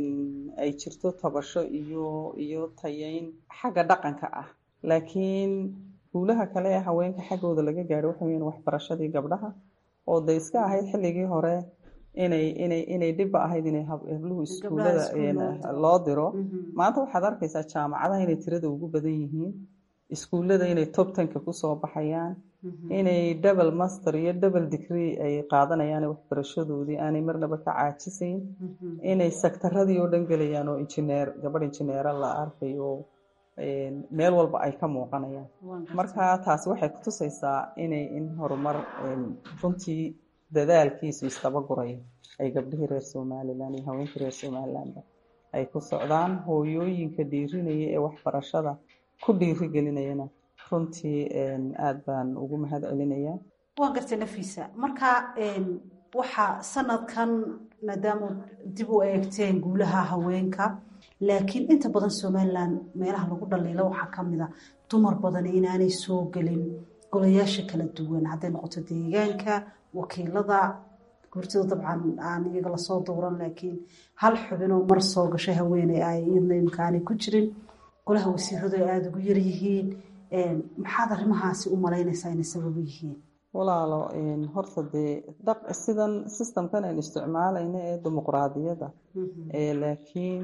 ay jirto tabasho iyo iyo tayeyn xagga dhaqanka ah laakiin guulaha kale ee haweenka xaggooda laga gaadho waxa weyan waxbarashadii gabdhaha oo de iska ahayd xilligii hore inay inay inay dhibba ahayd inay habluhu iskuullada loo diro maanta waxaad arkaysaa jaamacadaha inay tirada ugu badan yihiin iskuullada inay top tanka kusoo baxayaan inay double master iyo double degree ay qaadanayaan waxbarashadoodii aanay marnaba ka caajisayn inay sektaradii oo dhan gelayaan oo injineer gabadh injineera la arkayo meel walba ay ka muuqanayaan marka taasi waxay kutusaysaa inay in horumar runtii dadaalkiisu istabaguraya ay gabdhihii reer somalilan iyo haweenkii reer somalilanba ay ku socdaan hooyooyinka dhiirinaya ee waxbarashada ku dhiirigelinayana runtii aada baan ugu mahad celinayaa waa gartay nafiisa marka waxaa sanadkan maadaama dib u eegteen guulaha haweenka laakiin inta badan somalilan meelaha lagu dhaliilo waxaa kamid a dumar badan inaanay soo gelin golayaasha kala duwan hadday noqoto deegaanka wakiilada gurtida dabcan aan iyaga lasoo dowran laakiin hal xubinoo mar soo gashay haweeney ay iyadna imika aanay ku jirin golaha wasiiradu ay aada ugu yaryihiin maxaad arrimahaasi u malaynaysaa inay sababo yihiin walaalo horta dee sidan systemkan aynu isticmaalayna ee dimuqraadiyadda laakiin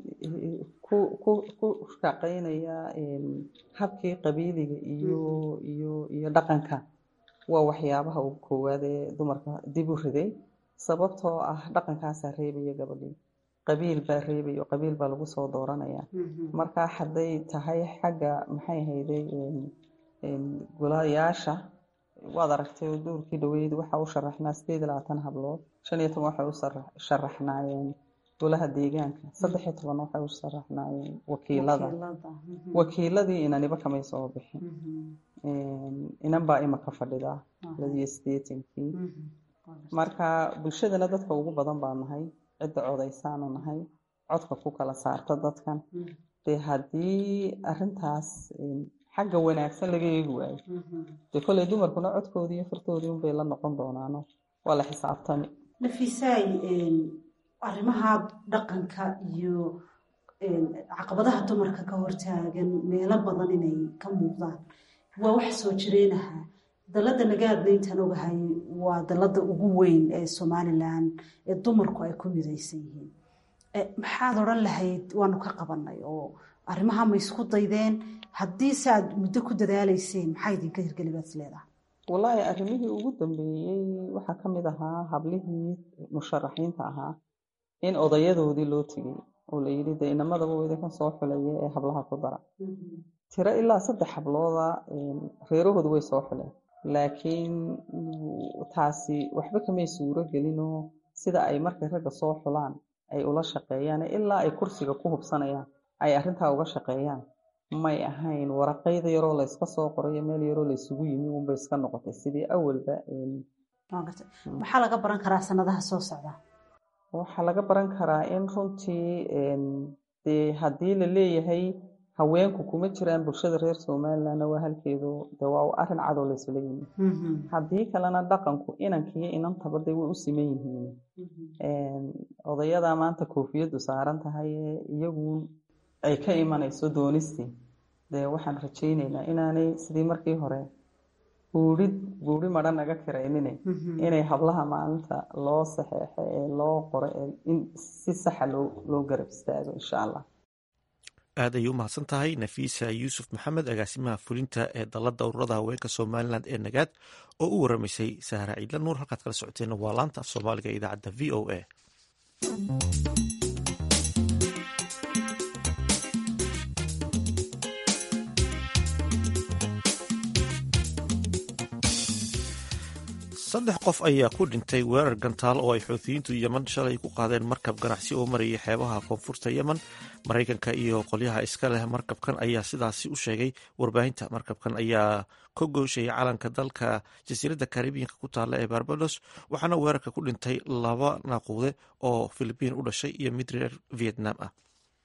ku shaqeynaya habkii qabiiliga iyo iyo iyo dhaqanka waa waxyaabaha ugu koowaad ee dumarka dib u riday sababtoo ah dhaqankaasaa reebaya gabadhii qabiil baa reebaya oo qabiil baa lagu soo dooranaya marka hadday tahay xagga maxay ahayday golayaasha waad aragtay oo duurkii dhaweyd waxa u sharaxnaa sideed iyo labaatan hablood shan iyo toban waxay u sharaxnaayeen golaha deegaanka saddex iyo toban waxay u sharaxnaayeen wakiilada wakiiladii inaniba kamay soo bixin inan baa imaka fadhidaa ladiyo sideetankii marka bulshadana dadka ugu badan baa nahay cidda codaysaanu nahay codka ku kala saarta dadkan dee haddii arintaas xagga wanaagsan laga eegi waayo dee kolley dumarkuna codkoodii iyo fartoodii unbay la noqon doonaano waa la xisaabtami nafiisaay arrimaha dhaqanka iyo caqabadaha dumarka ka hortaagan meelo badan inay ka muuqdaan waa wax soo jireenaha dalada nagaadna intaan ogahay waa dalada ugu weyn ee somalilan ee dumarku ay ku midaysan yihiin maxaad odhan lahayd waanu ka qabanay oo arrimaha ma isku daydeen haddii se aad muddo ku dadaalayseen maxaa idinka hirgeli baad is leedahay wallaahi arrimihii ugu dambeeyey waxaa ka mid ahaa hablihii musharaxiinta ahaa in odayadoodii loo tegey oo la yidhi dee inamadaba idinkan soo xulaya ee hablaha ku dara tiro ilaa saddex hablooda reerahoodu way soo xuleen laakiin taasi waxba kamay suuro gelinoo sida ay markay ragga soo xulaan ay ula shaqeeyaan ilaa ay kursiga ku hubsanayaan ay arrintaa uga shaqeeyaan may ahayn waraqayda yaroo layska soo qorayo meel yaroo laysugu yimi unbay iska noqotay sidii awalba maxaa laga baran karaa sanadaha soo socda waxaa laga baran karaa in runtii dee haddii la leeyahay haweenku kuma jiraan bulshada reer somalilandna waa halkeedu de waa arrin cadow laysula yimi haddii kalena dhaqanku inankiiyo inantaba de way u siman yihiin odayadaa maanta koofiyaddu saaran tahay iyagu ay ka imanayso doonistii dee waxaan rajayneynaa inaanay sidii markii hore buurid buuri madha naga kiraynine inay hablaha maalinta loo saxeexo ee loo qoro ee in si saxa loo loo garab istaago insha allah aad ayay u mahadsan tahay nafiisa yuusuf maxamed agaasimaha fulinta ee dalladda ururada haweenka somalilan ee nagaad oo u waramaysay sahra ciidla nuur halkaad kala socoteen waa laanta af soomaaliga ee idaacadda v o a saddex qof ayaa ku dhintay weerar gantaal oo ay xuutiyiintu yeman shalay ku qaadeen markab ganacsi oo marayay xeebaha koonfurta yemen maraykanka iyo qolyaha iska leh markabkan ayaa sidaasi u sheegay warbaahinta markabkan ayaa ka gooshayay calanka dalka jasiiradda karibiyanka ku taalla ee barbados waxaana weerarka ku dhintay laba naaquude oo filibiin u dhashay iyo mid reer vietnam ah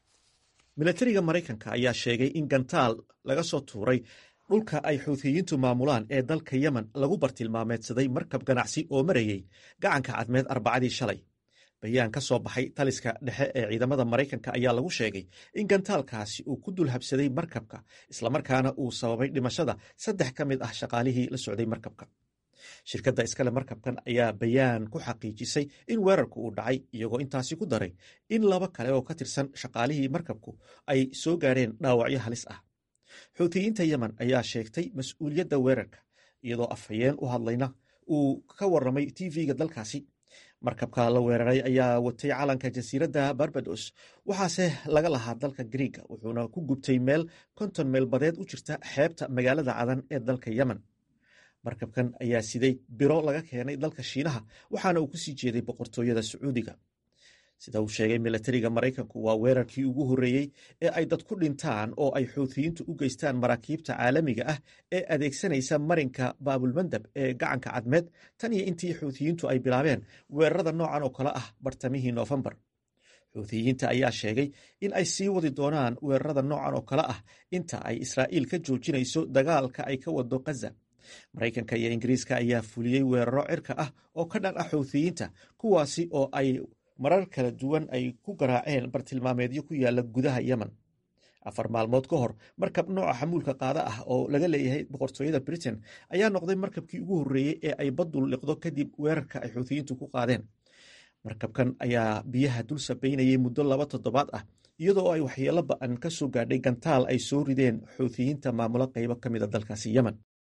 milatariga maraykanka ayaa sheegay in gantaal laga soo tuuray dhulka ay xuutiyiintu maamulaan ee dalka yemen lagu bartilmaameedsaday markab ganacsi oo marayey gacanka cadmeed arbacadii shalay bayaan ka soo baxay taliska dhexe ee ciidamada maraykanka ayaa lagu sheegay in gantaalkaasi uu ku dul habsaday markabka islamarkaana uu sababay dhimashada saddex ka mid ah shaqaalihii la socday markabka shirkadda iskale markabkan ayaa bayaan ku xaqiijisay in weerarku uu dhacay iyagoo intaasi ku daray in laba kale oo ka tirsan shaqaalihii markabku ay soo gaareen dhaawacyo halis ah xuutiyiinta yemen ayaa sheegtay mas-uuliyadda weerarka iyadoo afhayeen u hadlayna uu ka waramay tv-ga dalkaasi markabka la weeraray ayaa watay calanka jasiiradda barbados waxaase laga lahaa dalka griiga wuxuuna ku gubtay meel konton meel badeed u jirta xeebta magaalada cadan ee dalka yemen markabkan ayaa siday biro laga keenay dalka shiinaha waxaana uu kusii jeeday boqortooyada sacuudiga sida uu sheegay milatariga maraykanku waa weerarkii ugu horreeyey ee ay dad ku dhintaan oo ay xuutiyiintu u geystaan maraakiibta caalamiga ah ee adeegsanaysa marinka baabulmandab ee gacanka cadmeed tan iyo intii xuutiyiintu ay bilaabeen weerarada noocan oo kale ah bartamihii noofembar xuutiyiinta ayaa sheegay in ay sii wadi doonaan weerarada noocan oo kale ah inta ay israa'iil ka joojinayso dagaalka ay ka wado khaza maraykanka iyo ingiriiska ayaa fuliyey weeraro cirka ah oo ka dhan ah xuutiyiinta kuwaasi oo ay marar kala duwan ay ku garaaceen bartilmaameedyo ku yaala gudaha yemen afar maalmood ka hor markab nooca xamuulka qaada ah oo laga leeyahay boqortooyada britain ayaa noqday markabkii ugu horreeyey ee ay baddu liqdo kadib weerarka ay xuutiyiintu ku qaadeen markabkan ayaa biyaha dul sabaynayay muddo laba toddobaad ah iyadoo ay waxyeelo ba-an ka soo gaadhay gantaal ay soo rideen xuutiyiinta maamulo qaybo ka mid a dalkaasi yemen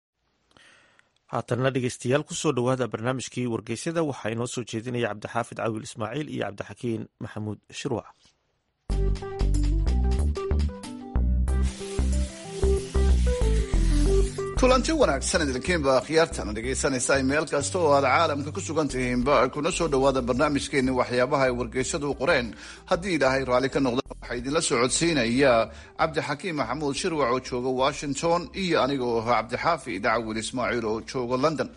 haatanna dhegeystayaal kusoo dhowaada barnaamijkii wargeysyada waxaa inoo soo jeedinaya cabdixaafid cawil ismaaciil iyo cabdixakiin maxamuud shirwac kulanti wanaagsan idinkiinba akhyaartana dhegaysanaysa meel kasta oo aad caalamka ku sugan tihiinba kuna soo dhowaada barnaamijkeeni waxyaabaha ay wargeysyadu qoreen haddii ilaahay raalli ka noqda waxaa idinla socodsiinaya cabdixakiim maxamuud shirwac oo jooga washington iyo aniga oo ahaa cabdixaafi dacwil ismaaciil oo jooga london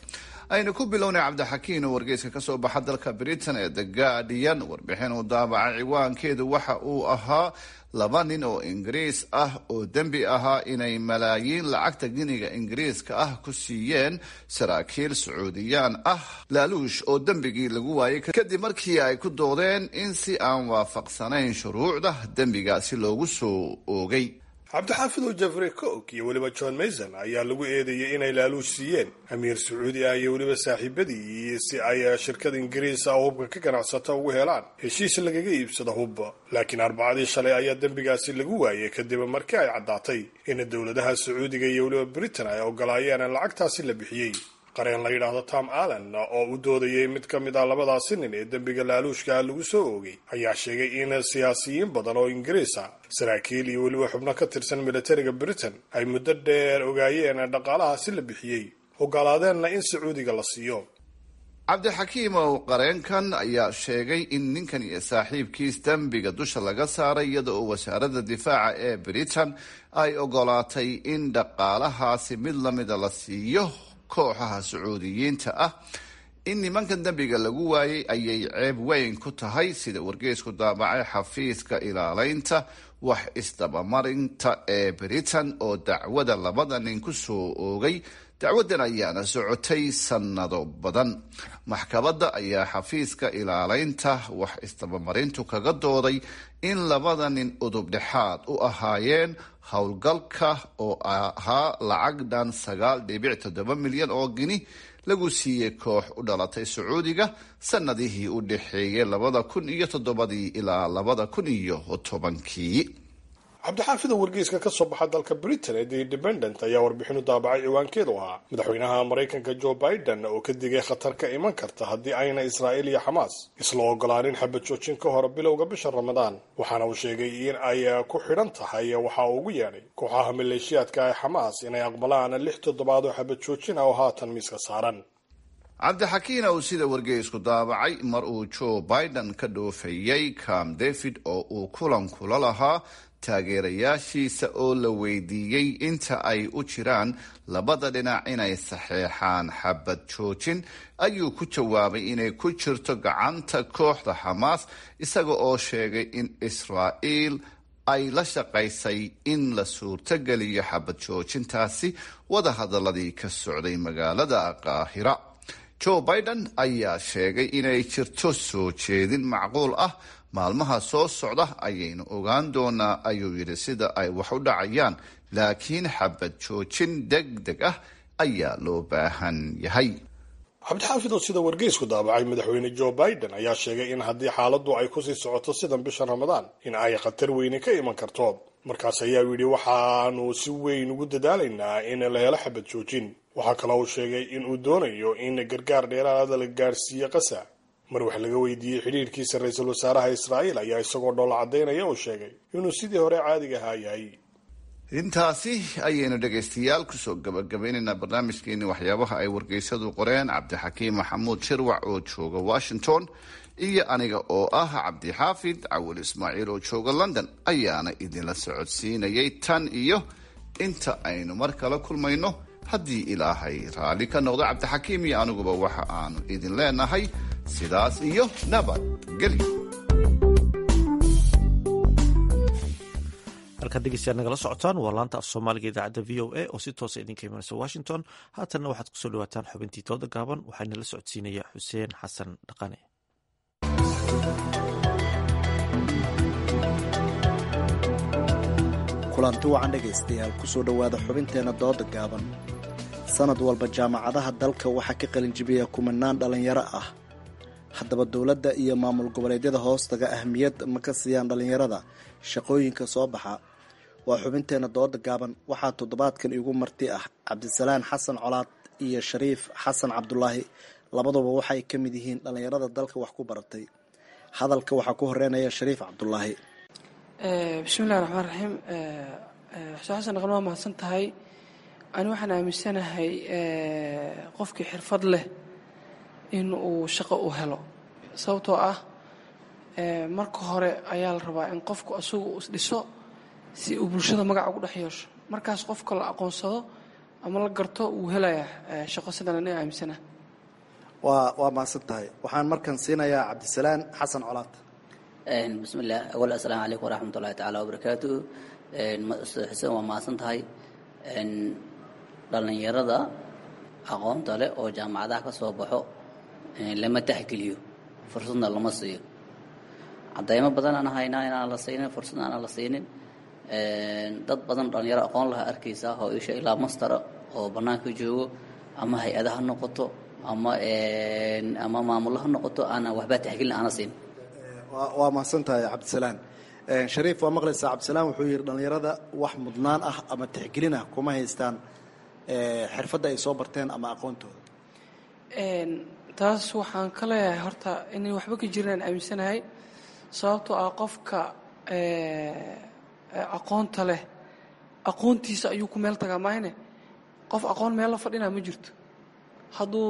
aynu ku bilownay cabdixakiin oo wargeyska ka soo baxa dalka britain ee the guardian warbixin uu daabacay ciwaankeedu waxa uu ahaa laba nin oo ingiriis ah oo dembi ahaa inay malaayiin lacagta giniga ingiriiska ah ku siiyeen saraakiil sacuudiyaan ah laaluush oo dembigii lagu waayay kadib markii ay ku doodeen in si aan waafaqsanayn shuruucda dembigaasi loogu soo oogay cabdixaafid oo jeffrey cook iyo weliba john mason ayaa lagu eedeeyey inay laaluush siiyeen amiir sacuudi ah iyo weliba saaxiibadii si ay shirkada ingiriis ah oo hubka ka ganacsata ugu helaan heshiis lagaga iibsado hubba laakiin arbacadii shalay ayaa dembigaasi lagu waayay kadib markii ay caddaatay in dowladaha sacuudiga iyo weliba britain ay ogolaayeen in lacagtaasi la bixiyey qareen la yidhaahdo tom allen oo u doodayay mid ka mid ah labadaasi nin ee dembiga laaluushka lagu soo oogay ayaa sheegay in siyaasiyiin badan oo ingiriis ah saraakiil iyo weliba xubno ka tirsan militariga britain ay muddo dheer ogaayeen dhaqaalahaasi la bixiyey ogolaadeenna in sacuudiga la siiyo cabdixakiim ow qareenkan ayaa sheegay in ninkan iyo saaxiibkiis dembiga dusha laga saaray iyada oo wasaaradda difaaca ee britain ay ogolaatay in dhaqaalahaasi mid lamida la siiyo kooxaha sacuudiyiinta ah in nimankan dembiga lagu waayay ayay ceeb weyn ku tahay sida wargeysku daabacay xafiiska ilaaleynta wax isdabamarinta ee britain oo dacwada labada nin ku soo oogay dacwadan ayaana socotay sannado badan maxkamadda ayaa xafiiska ilaaleynta wax isdabamarintu kaga dooday in labada nin udub dhexaad u ahaayeen howlgalka oo ahaa lacag dhan sagaal dhibic toddoba milyan oo gini lagu siiyey koox u dhalatay sacuudiga sanadihii u dhexeeyay labada kun iyo toddobadii ilaa labada kun iyo tobankii cabdixaafida wargeyska ka soo baxa dalka britain ee the independent ayaa warbixinu daabacay ciwaankeedu ahaa madaxweynaha maraykanka joe biden oo ka digay khatar ka iman karta haddii ayna israa'iil iyo xamaas isla ogolaanin xabad joojin ka hor bilowga bisha ramadaan waxaana uu sheegay in ay ku xidhan tahay waxa uu ugu yeedhay kooxaha maleeshiyaadka ee xamaas inay aqbalaan lix toddobaad oo xabad joojin ah oo haatan miiska saaran cabdixakiin ow sida wargeysku daabacay mar uu joe biden ka dhoofayey cam david oo uu kulan kula lahaa taageerayaashiisa oo la weydiiyey inta ay u jiraan labada dhinac inay saxeexaan xabad joojin ayuu ku jawaabay inay ku jirto gacanta kooxda xamaas isaga oo sheegay in israa'iil ay la shaqaysay in la suurtogeliyo xabad joojintaasi wadahadaladii ka socday magaalada qaahira joe biden ayaa sheegay inay jirto soo jeedin macquul ah maalmaha soo socda ayaynu ogaan doonaa ayuu yidhi sida ay wax u dhacayaan laakiin xabad joojin deg deg ah ayaa loo baahan yahay cabdixaafid oo sida wargeysku daabacay madaxweyne joe biden ayaa sheegay in haddii xaaladdu ay kusii socoto sidan bisha ramadaan in ay khatar weyni ka iman karto markaas ayaa yidhi waxaanu si weyn ugu dadaalaynaa in la helo xabad joojin waxaa kaloo uu sheegay in uu doonayo in gargaar dheeraada la gaarsiiyo qasa mar wax laga weydiiyey xidhiirkiisa ra-iisul wasaaraha israa'iil ayaa isagoo dhoola caddaynaya uu sheegay inuu sidii hore caadiga ahaa yahay intaasi ayaynu dhegaystayaal kusoo gabagabaynaynaa barnaamijkeeni waxyaabaha ay wargeysadu qoreen cabdixakiim maxamuud shirwac oo jooga washington iyo aniga oo ah cabdixaafid cawil ismaaciil oo jooga london ayaana idinla socodsiinayay tan iyo inta aynu mar kala kulmayno haddii ilaahay raalli ka noqdo cabdixakiim iyo aniguba waxa aanu idin leenahay sidaas iyo nabadgelyo halkaad dhegeystayaad nagala socotaan waa laanta af soomaaliga idaacadda v o a oo si toosa idinka imanaysa washington haatanna waxaad kusoo dhawaataan xubintii tooda gaaban waxaana la socodsiinaya xuseen xasan dhaqane kulanti wacan dhegaystayaal kusoo dhowaada xubinteenna dooda gaaban sanad walba jaamacadaha dalka waxaa ka qalinjibiya kumanaan dhallinyaro ah haddaba dowladda iyo maamul goboleedyada hoostaga ahmiyad ma ka siiyaan dhallinyarada shaqooyinka soo baxa waa xubinteenna dooda gaaban waxaa toddobaadkan igu marti ah cabdisalaan xasan colaad iyo shariif xasan cabdulaahi labaduba waxay ka mid yihiin dhallinyarada dalka wax ku baratay hadalka waxaa ku horeynaya shariif cabdulaahi bismillahi raxmaan raxiim xuseen xasan dhaqan waa mahadsan tahay ani waxaan aaminsanahay qofkii xirfad leh in uu shaqo u helo sababtoo ah marka hore ayaa la rabaa in qofku isagu uu isdhiso si uu bulshada magaca ugu dhex yeesho markaas qofka la aqoonsado ama la garto wuu helayaa shaqo sidan ani aaminsana waa waa mahadsan tahay waxaan markan siinayaa cabdisalaan xasan colaad bismillaah awal assalaamu calaykum waraxmat ullahi tacaala wabarakaatuhu ustaad xuseen waa mahadsan tahay dhallinyarada aqoonta leh oo jaamacadaha ka soo baxo lama taxgeliyo fursadna lama siiyo cadaymo badan aan haynaa inaan la siinin fursad aanan la siinin dad badan dhalinyaro aqoon laha arkaysaa oo isha ilaa mastara oo bannaanka joogo ama hay-ada ha noqoto ama ama maamulo ha noqoto aanan waxbaa taxgelin aana siin waa mahadsan tahay cabdisalaan shariif waa maqlaysaa cabdisalaan wuxuu yidhi dhallinyarada wax mudnaan ah ama tixgelin ah kuma haystaan xirfadda ay soo barteen ama aqoontooda taas waxaan ka leeyahay horta inay waxba ka jiraan aaminsanahay sababtoo ah qofka aqoonta leh aqoontiisa ayuu ku meel tagaa maahne qof aqoon meel la fadhinaa ma jirto hadduu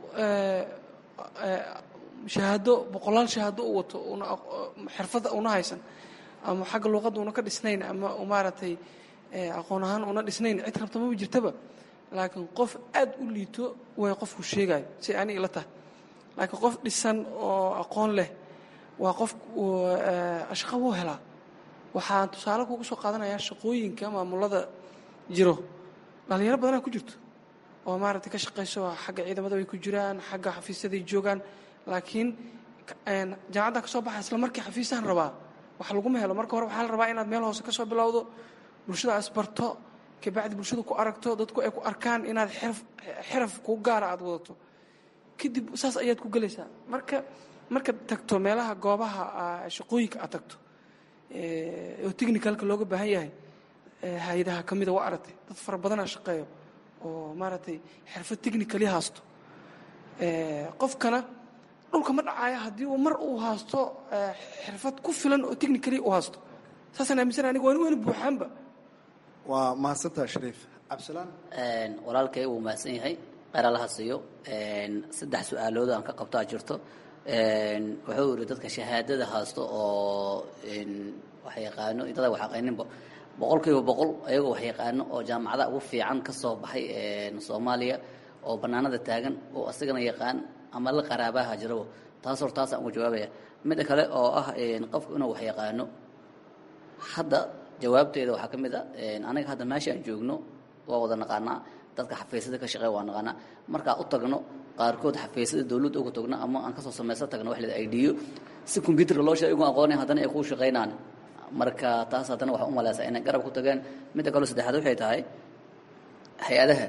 shahaado boqolaal shahaado u wato una xirfadda una haysan ama xagga luuqadda una ka dhisnayn ama maaragtay aqoon ahaan una dhisnayn cid rabta maba jirtaba laakiin qof aad u liito way qofku sheegayo si ani ila tahay laakiin qof dhisan oo aqoon leh waa qof shaqo wuu helaa waxaan tusaale kugu soo qaadanayaa shaqooyinka maamulada jiro dhalinyaro badanaa ku jirto oo maaragtay ka shaqayso xagga ciidamada way ku jiraan xagga xafiisyaday joogaan laakiin jaamacaddan ka soo baxa isla markii xafiisahan rabaa wax laguma helo marka hore waxaa la rabaa inaad meel hoose ka soo bilowdo bulshada asbarto kabacdi bulshada ku aragto dadku ay ku arkaan inaad xirf xiraf kuu gaara aad wadato kadib saas ayaad ku gelaysaa marka markaad tagto meelaha goobaha shaqooyinka aad tagto oo technicalka looga baahan yahay hay-adaha ka mida waa aragtay dad fara badanaa shaqeeyo oo maaragtay xirfad technicali haasto qofkana dhulka ma dhacaayo haddii uu mar uu haasto xirfad ku filan oo technicali uu haasto saasaan aaminsana aniga waani wayna buuxaanba waa mahadsantaha shariif cabdisalaan walaalkay wuu mahadsan yahay qeyralaha siiyo saddex su-aalood aan ka qabtaa jirto wuxuu yidhi dadka shahaadada haasto oo wax yaqaano dada wax aqaaninba boqol kiiba boqol ayagoo wax yaqaano oo jaamacada ugu fiican ka soo baxay soomaaliya oo bannaanada taagan oo asagana yaqaan ama la qaraabaha jirabo taas hor taasaan ugu jawaabaya midda kale oo ah qofku inuu wax yaqaano hadda jawaabteeda waxaa ka mid a aniga hadda meesha aan joogno waa wada naqaanaa dadka xafiisyada ka shaqeeya waa naqaanaa markaa u tagno qaarkood xafiisyada dawladda uga tagno ama aan kasoo samaysan tagno wax leda idhiyo si combyuutarka loo sheega igu aqoonay haddana ay kuu shaqaynaan marka taas haddana waxaa u malaysaa inay garab ku tageen midda kaloo saddexaad waxay tahay hay-adaha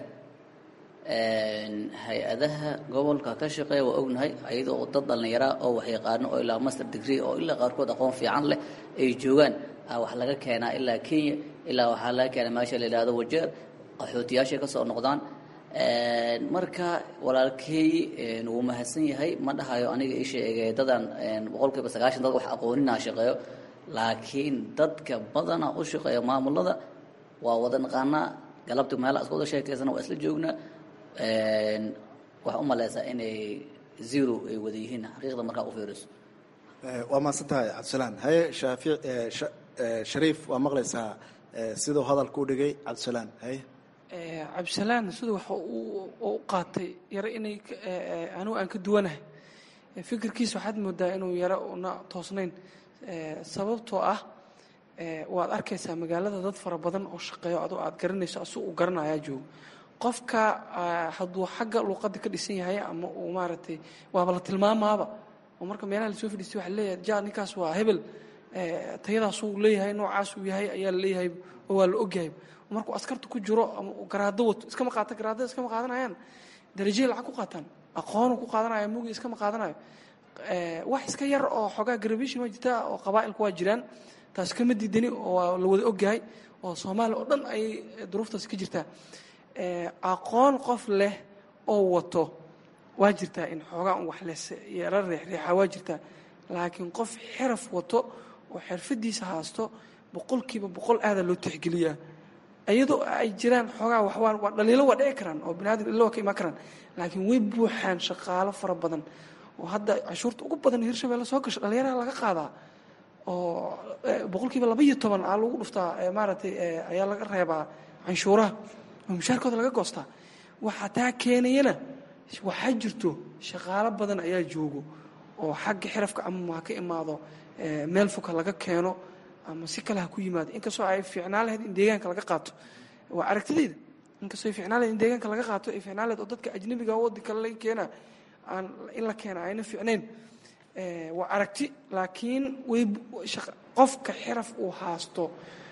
hay-adaha gobolka ka shaqeeya waa ognahay ayadoo dad dhallinyaraa oo wax yaqaano oo ilaa master degree oo ilaa qaarkood aqoon fiican leh ay joogaan wax laga keenaa ilaa kenya ilaa waxaa laga keenaa meesha la yidhahdo wajeer qaxootiyaashay ka soo noqdaan marka walaalkeey wuu mahadsan yahay ma dhahayo aniga ii sheegay dadan boqol kiiba sagaashan dad wax aqooninaa shaqeeyo laakiin dadka badana u shaqeeya maamulada waa wada naqaanaa galabti meela iska wada sheekaysana waa isla joognaa waxaa u malaysaa inay zero ay wada yihiin xaqiiqda markaa u fiiriso waa mahadsan tahay cabdisalaan haye shaafic shariif waa maqlaysaa siduu hadalka u dhigay cabdisalaan haye cabdisalaan siduu waxa u qaatay yaro inay anigu aan ka duwanahay fikirkiisa waxaad moodaa inuu yaro una toosnayn sababtoo ah waad arkaysaa magaalada dad fara badan oo shaqeeyo adoo aad garanayso asu uu garanayaa joogo qofka hadduu xagga luuqadda ka dhisan yahay ama uu maaragtay waaba la tilmaamaaba oo marka meelaha lasoo fadhiistay waxa leeyahay ja ninkaas waa hebel tayadaasuu leeyahay noocaasuu yahay ayaa la leeyahay oo waa la ogyahay markuu askarta ku jiro ama uu garaado wato iskama qaata garaadada iskama qaadanayaan darajay lacag ku qaataan aqoonu ku qaadanaya mugi iskama qaadanayo wax iska yar oo xoogaa garabishin waa jirtaa oo qabaa'ilku waa jiraan taas kama diidani oo waa la wada ogyahay oo soomaaliya oo dhan ayay duruuftaasi ka jirtaa aqoon qof leh oo wato waa jirtaa in xoogaa un wax les yara reexreexa waa jirtaa laakiin qof xiraf wato oo xirfadiisa haasto boqolkiiba boqol aadaa loo tixgeliyaa iyadoo ay jiraan xoogaa waxwaa waa dhaliilo waa dhici karaan oo biniadam illa waa ka imaan karaan laakiin way buuxaan shaqaalo fara badan oo hadda cashuurta ugu badan hirshabelle soo gasho dhalinyaraha laga qaadaa oo boqolkiiba laba iyo toban aa lagu dhuftaa maaragtay ayaa laga reebaa canshuuraha oo mushaarkooda laga goostaa waxaa taa keenayana waxaa jirto shaqaalo badan ayaa joogo oo xagga xirafka ama ha ka imaado meel foka laga keeno ama si kale ha ku yimaado inkastoo ay fiicnaan lahayd in deegaanka laga qaato waa aragtidayda inkastoo ay fiicnaan lahayd in deegaanka laga qaato ay fiicnaan lahayd oo dadka ajnabiga waddan kale laga keena aan in la keena ayna fiicnayn waa aragti laakiin way qofka xiraf uu haasto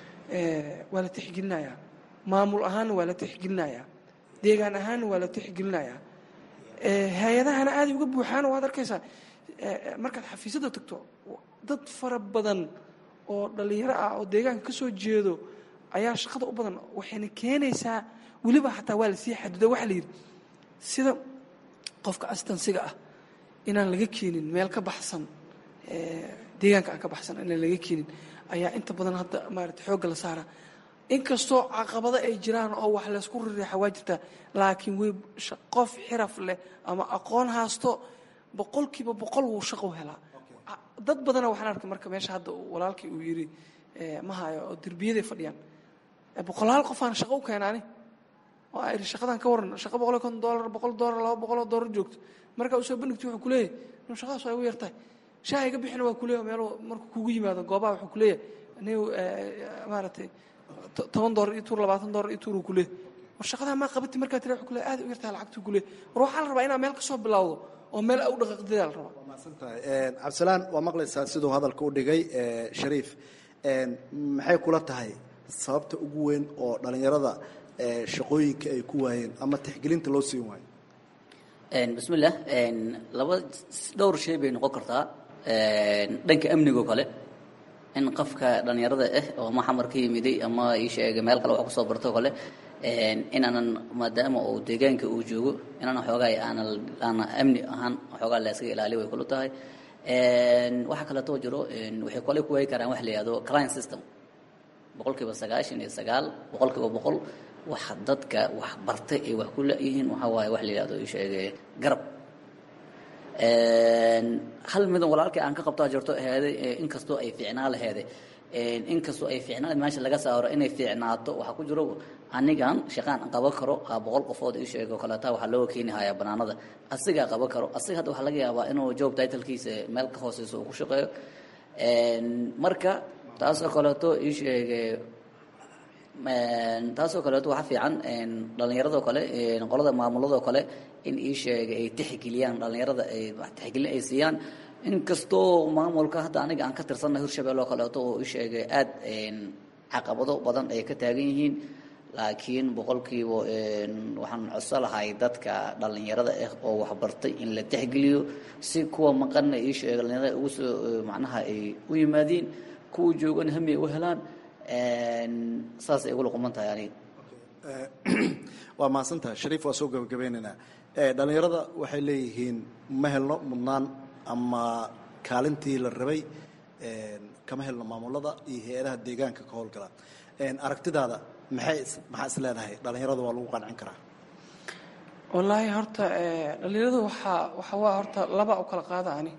waa la tixgelinayaa maamul ahaanna waa la tixgelinayaa deegaan ahaanna waa la tixgelinayaa hay-adahana aaday uga buuxaana waad arkaysaa markaad xafiisyada tagto dad fara badan oo dhallinyaro ah oo deegaanka ka soo jeedo ayaa shaqada u badan waxayna keenaysaa weliba xataa waa lasii xaduda waxaa la yidhi sida qofka astansiga ah inaan laga keenin meel ka baxsan deegaanka aan ka baxsan inaan laga keenin ayaa inta badan hadda maarata xoogga la saara inkastoo caqabado ay jiraan oo wax laysku rireexa waa jirtaa laakiin way qof xiraf leh ama aqoon haasto boqolkiiba boqol wuu shaqo helaa dad badana waxaan arkay marka meesha hadda walaalkii uu yidhi ma hayo oo derbiyaday fadhiyaan boqolaal qofaan shaqo u keenaani oo ay shaqadan ka waran shaqa boqol iyo konton doolar boqol doolar laba boqol oo doolar joogto markaa usoo bandhigto wuxuu kuleeyahay inu shaqadaas waa igu yartahay shaha iga bixina waa kuleeyahay meel markuu kugu yimaado goobaha wuxuu kuleeyahay anigu maaragtay toban doolar iyo tuur labaatan doolar iyo tuur uu kuleeyahay war shaqadaa maa qabati markaa tira wuxuu kuleeyahay aad u yartahay lacagtuu kuleeyahay war waxaa la rabaa inaad meel ka soo bilowdo oo meel u dhaqaaqdidaa la rabaa cabdisalaan waa maqlaysaa siduu hadalka u dhigay shariif maxay kula tahay sababta ugu weyn oo dhallinyarada shaqooyinka ay ku waayeen ama tixgelinta loo siin waayo bismillah laba dhowr shay bay noqon kartaa dhanka amnigo kale in qofka dhallinyarada ah oo ma xamar ka yimiday ama ii sheegay meel kale wax kusoo barto kale inaanan maadaama uu deegaanka uu joogo inaan xoogaa aanan aana amni ahaan xoogaa la iskaga ilaaliyo way kula tahay waxaa kaleetoo jiro waxay kale ku waayi karaan wax la yihahdo client system boqolkiiba sagaashan iyo sagaal boqolkiiba boqol wax dadka wax bartay ay wax ku la-yihiin waxaa waaye wax la yihahdo ii sheegay garab hal midan walaalkii aan ka qabtaa jirto aheeday inkastoo ay fiicnaa laheeday inkastoo ay fiicnaa meesha laga saaro inay fiicnaato waxaa ku jiro anigan shaqaan qaban karo boqol qofood ii sheego kaleeta waxaa looga keeni hayaa banaanada asigaa qaban karo asiga hadda waxaa laga yaabaa inuu job titlkiisa meel ka hooseyso uu ku shaqeeyo marka taasoo kaleeto ii sheegay taasoo kaleeto waxaa fiican dhallinyaradoo kale qolada maamuladoo kale in ii sheegay ay tixgeliyaan dhallinyarada ay tixgelin ay siiyaan inkastoo maamulka hadda aniga aan ka tirsanna hirshabelle oo kaleeto oo ii sheegay aad caqabado badan ay ka taagan yihiin laakiin boqolkiiba waxaan codso lahay dadka dhallinyarada ah oo waxbartay in la tixgeliyo si kuwa maqanna ii sheegay dhallinyarada ugu soo macnaha ay u yimaadiin kuwa joogana hami ay u helaan saas ay ugula quman tahay aniga waa mahadsantaha shariif waa soo gabagabeynaynaa dhallinyarada waxay leeyihiin ma helno mudnaan ama kaalintii la rabay kama helno maamulada iyo hay-adaha deegaanka ka howlgala aragtidaada maxay maxaa is leedahay dhallinyarada waa lagu qancin karaa wallaahi horta dhallinyaradu waxaa waxa waa horta laba u kala qaada ani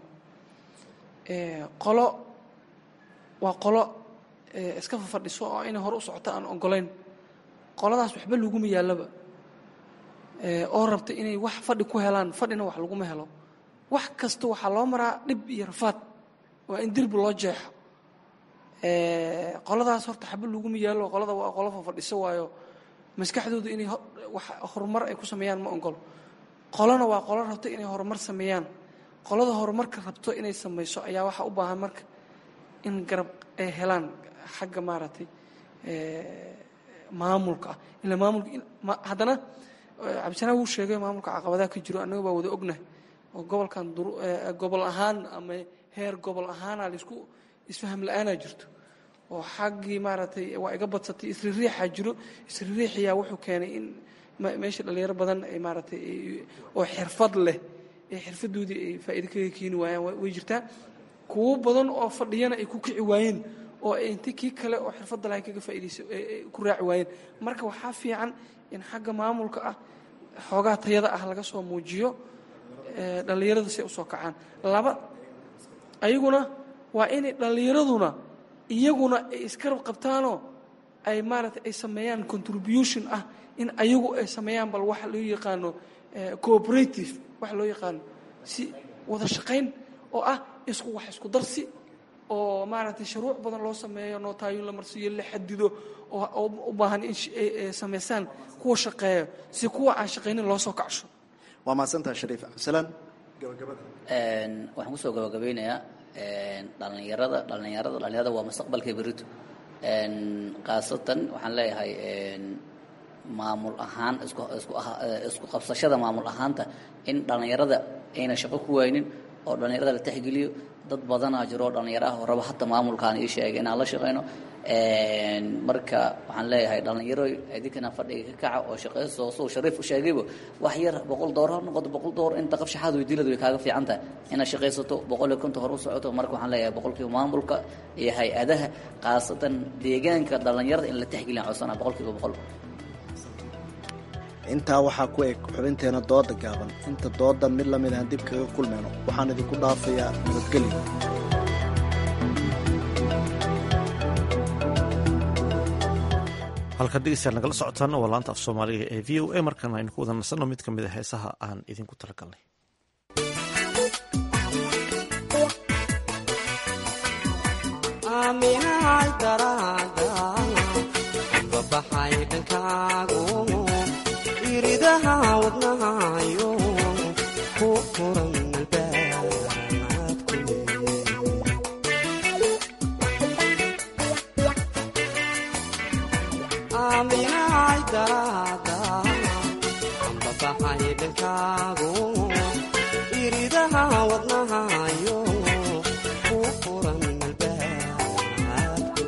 qolo waa qolo iska fafadhiso oo inay hore u socoto aan ogolayn qoladaas waxba laguma yaallaba oo rabta inay wax fadhi ku helaan fadhina wax laguma helo wax kasta waxaa loo maraa dhib iyo rafaad waa in dirbi loo jeexo qoladaas horta xaba laguma yaallo qolada waa qolo fafadhiso waayo maskaxdooda inay wax horumar ay ku sameeyaan ma ogolo qolona waa qolo rabta inay horumar sameeyaan qolada horumarka rabto inay samayso ayaa waxaa u baahan marka in garab ay helaan xagga maaragtay maamulka ah ila maamulka haddana cabdisanaa wuu sheegay maamulka caqabadaha ka jiro annaga baa wada ognahay oo gobolkan gobol ahaan ama heer gobol ahaana laisku isfaham la-aanaa jirto oo xaggii maaragtay waa iga badsatay isririixaa jiro isririixiyaa wuxuu keenay in meesha dhalinyaro badan ay maaragtay oo xirfad leh ee xirfadoodii ay faa'iido kaga keeni waayaan way jirtaa kuwo badan oo fadhiyana ay ku kici waayeen oo inti kii kale oo xirfadda lahay kaga faa'iidaysa ku raaci waayeen marka waxaa fiican in xagga maamulka ah xoogaa tayada ah laga soo muujiyo dhallinyarada si ay usoo kacaan laba ayaguna waa inay dhallinyaraduna iyaguna ay iskarab qabtaanoo ay maaragtay ay sameeyaan contribution ah in ayagu ay sameeyaan bal waxa loo yaqaano cooperative wax loo yaqaano si wada shaqayn oo ah isku wax isku darsi oo maaragtay shuruuc badan loo sameeyo nootaayoon la marsiiyo la xadido oo u baahan in samaysaan kuwa shaqeeyo si kuwa aan shaqaynin loo soo kacsho waa mahadsantaha shariif cabdisalaan gabagabada waxaan kusoo gabagabeynayaa dhalinyarada dhalinyarada dhalinyarada waa mustaqbalka berito khaasatan waxaan leeyahay maamul ahaan isku isku isku qabsashada maamul ahaanta in dhalinyarada ayna shaqo ku waynin oo dhalinyarada la tixgeliyo dad badanaa jiro oo dhalinyaro ah oo raba hata maamulkaan ii sheegay inaan la shaqayno marka waxaan leeyahay dhalinyaro idinkana fadhiga ka kaca oo shaqayso suu shariif u sheegayba wax yar boqol door ha noqoto boqol door inta qab shaxaad weydiilada way kaaga fiican tahay inaad shaqaysato boqol iyo konta hor u socoto marka waxaan leeyahay boqolkiiba maamulka iyo hay-adaha khaasatan deegaanka dhalinyarada in la tixgeliyan codsana boqolkiiba boqol intaa waxaa ku eg xubinteena dooda gaaban inta doodan mid lamid aan dib kaga kulmayno waxaan idinku dhaafayaa nabadgelyo halkaad dhegeystayaal nagala socotaan waa laanta af soomaaliga ee v o a markaana aynu ku wada nasanno mid ka mid a heesaha aan idinku talagalnay iridaha wadnahayo ku furan albaabku aaminahay daraada ambabaxay dhankaagu iridaha wadnahayo ku furan albaabku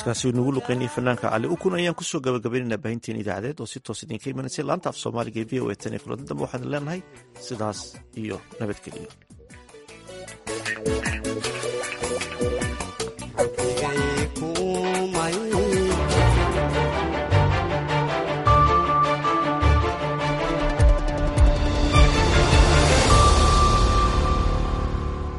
codkaasi nagu luqeynaya fanaanka cali ukun ayaan kusoo gabagabaynaynaa baahinteen idaacadeed oo si toos idinka imanaysay laanta af soomaaliga ee v o e tan iyo kulanti dambe waxaan leenahay sidaas iyo nabadgeliyo